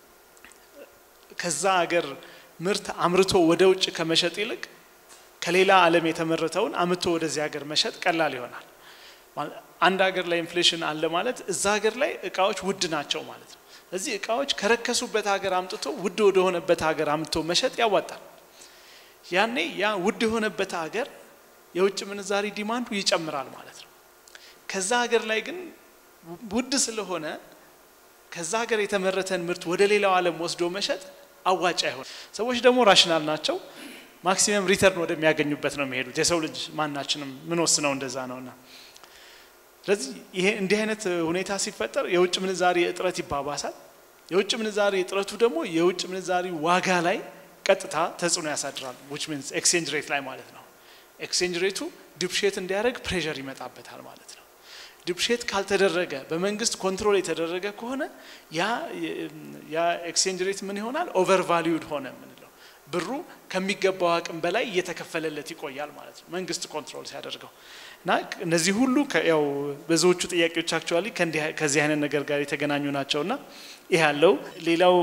ከዛ ሀገር ምርት አምርቶ ወደ ውጭ ከመሸጥ ይልቅ ከሌላ ዓለም የተመረተውን አምቶ ወደዚህ ሀገር መሸጥ ቀላል ይሆናል። አንድ ሀገር ላይ ኢንፍሌሽን አለ ማለት እዛ ሀገር ላይ እቃዎች ውድ ናቸው ማለት ነው። እዚህ እቃዎች ከረከሱበት ሀገር አምጥቶ ውድ ወደሆነበት ሀገር አምጥቶ መሸጥ ያዋጣል። ያኔ ያ ውድ የሆነበት ሀገር የውጭ ምንዛሪ ዲማንዱ ይጨምራል ማለት ነው። ከዛ ሀገር ላይ ግን ውድ ስለሆነ ከዛ ሀገር የተመረተን ምርት ወደ ሌላው ዓለም ወስዶ መሸጥ አዋጭ አይሆን። ሰዎች ደግሞ ራሽናል ናቸው። ማክሲመም ሪተርን ወደሚያገኙበት ነው የሚሄዱት። የሰው ልጅ ማናችንም ምን ወስነው እንደዛ ነውና ስለዚህ ይሄ እንዲህ አይነት ሁኔታ ሲፈጠር የውጭ ምንዛሪ እጥረት ይባባሳል። የውጭ ምንዛሪ እጥረቱ ደግሞ የውጭ ምንዛሪ ዋጋ ላይ ቀጥታ ተጽዕኖ ያሳድራል። ዊች ሚንስ ኤክስቼንጅ ሬት ላይ ማለት ነው። ኤክስቼንጅ ሬቱ ዲፕሼት እንዲያደርግ ፕሬዠር ይመጣበታል ማለት ነው። ዲፕሼት ካልተደረገ በመንግስት ኮንትሮል የተደረገ ከሆነ ያ ያ ኤክስቼንጅ ሬት ምን ይሆናል? ኦቨር ቫሊዩድ ሆነ የምንለው ብሩ ከሚገባው አቅም በላይ እየተከፈለለት ይቆያል ማለት ነው መንግስት ኮንትሮል ሲያደርገው እና እነዚህ ሁሉ ያው ብዙዎቹ ጥያቄዎች አክቹዋሊ ከዚህ አይነት ነገር ጋር የተገናኙ ናቸው እና ይህ ያለው ሌላው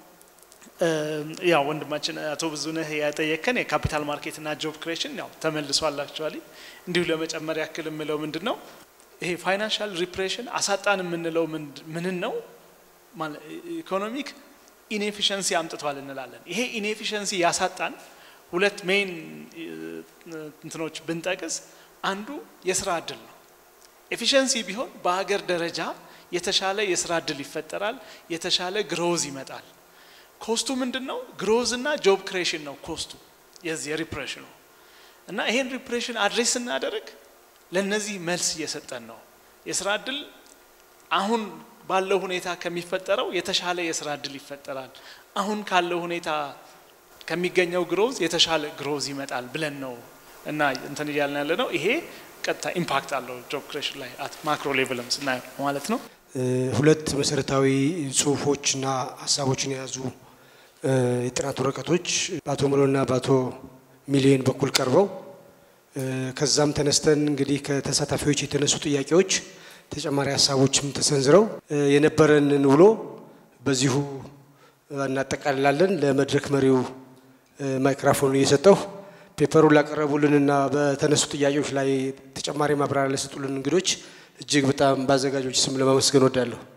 ያው ወንድማችን አቶ ብዙነህ ያጠየከን የካፒታል ማርኬት እና ጆብ ክሬሽን ያው ተመልሷል። አክቹዋሊ እንዲሁ ለመጨመር ያክል የምለው ምንድን ነው ይሄ ፋይናንሻል ሪፕሬሽን አሳጣን የምንለው ምንን ነው? ኢኮኖሚክ ኢንኤፊሽንሲ አምጥቷል እንላለን። ይሄ ኢንኤፊሽንሲ ያሳጣን ሁለት ሜይን እንትኖች ብንጠቅስ አንዱ የስራ እድል ነው። ኤፊሽንሲ ቢሆን በሀገር ደረጃ የተሻለ የስራ እድል ይፈጠራል፣ የተሻለ ግሮዝ ይመጣል። ኮስቱ ምንድን ነው? ግሮዝ እና ጆብ ክሬሽን ነው ኮስቱ የዚህ የሪፕሬሽኑ እና ይሄን ሪፕሬሽን አድሬስ ስናደርግ ለነዚህ መልስ እየሰጠን ነው። የስራ እድል አሁን ባለው ሁኔታ ከሚፈጠረው የተሻለ የስራ እድል ይፈጠራል። አሁን ካለው ሁኔታ ከሚገኘው ግሮዝ የተሻለ ግሮዝ ይመጣል ብለን ነው እና እንትን እያልን ያለ ነው። ይሄ ቀጥታ ኢምፓክት አለው ጆብ ክሬሽን ላይ አት ማክሮ ሌቭልም ስናየው ማለት ነው። ሁለት መሰረታዊ ጽሁፎችና ሀሳቦችን የያዙ የጥናት ወረቀቶች በአቶ ምሎና በአቶ ሚሊዮን በኩል ቀርበው ከዛም ተነስተን እንግዲህ ከተሳታፊዎች የተነሱ ጥያቄዎች ተጨማሪ ሀሳቦችም ተሰንዝረው የነበረንን ውሎ በዚሁ እናጠቃልላለን። ለመድረክ መሪው ማይክራፎን እየሰጠሁ ፔፐሩን ላቀረቡልንና በተነሱ ጥያቄዎች ላይ ተጨማሪ ማብራሪያ ለሰጡልን እንግዶች እጅግ በጣም በአዘጋጆች ስም ለማመስገን ወዳለሁ።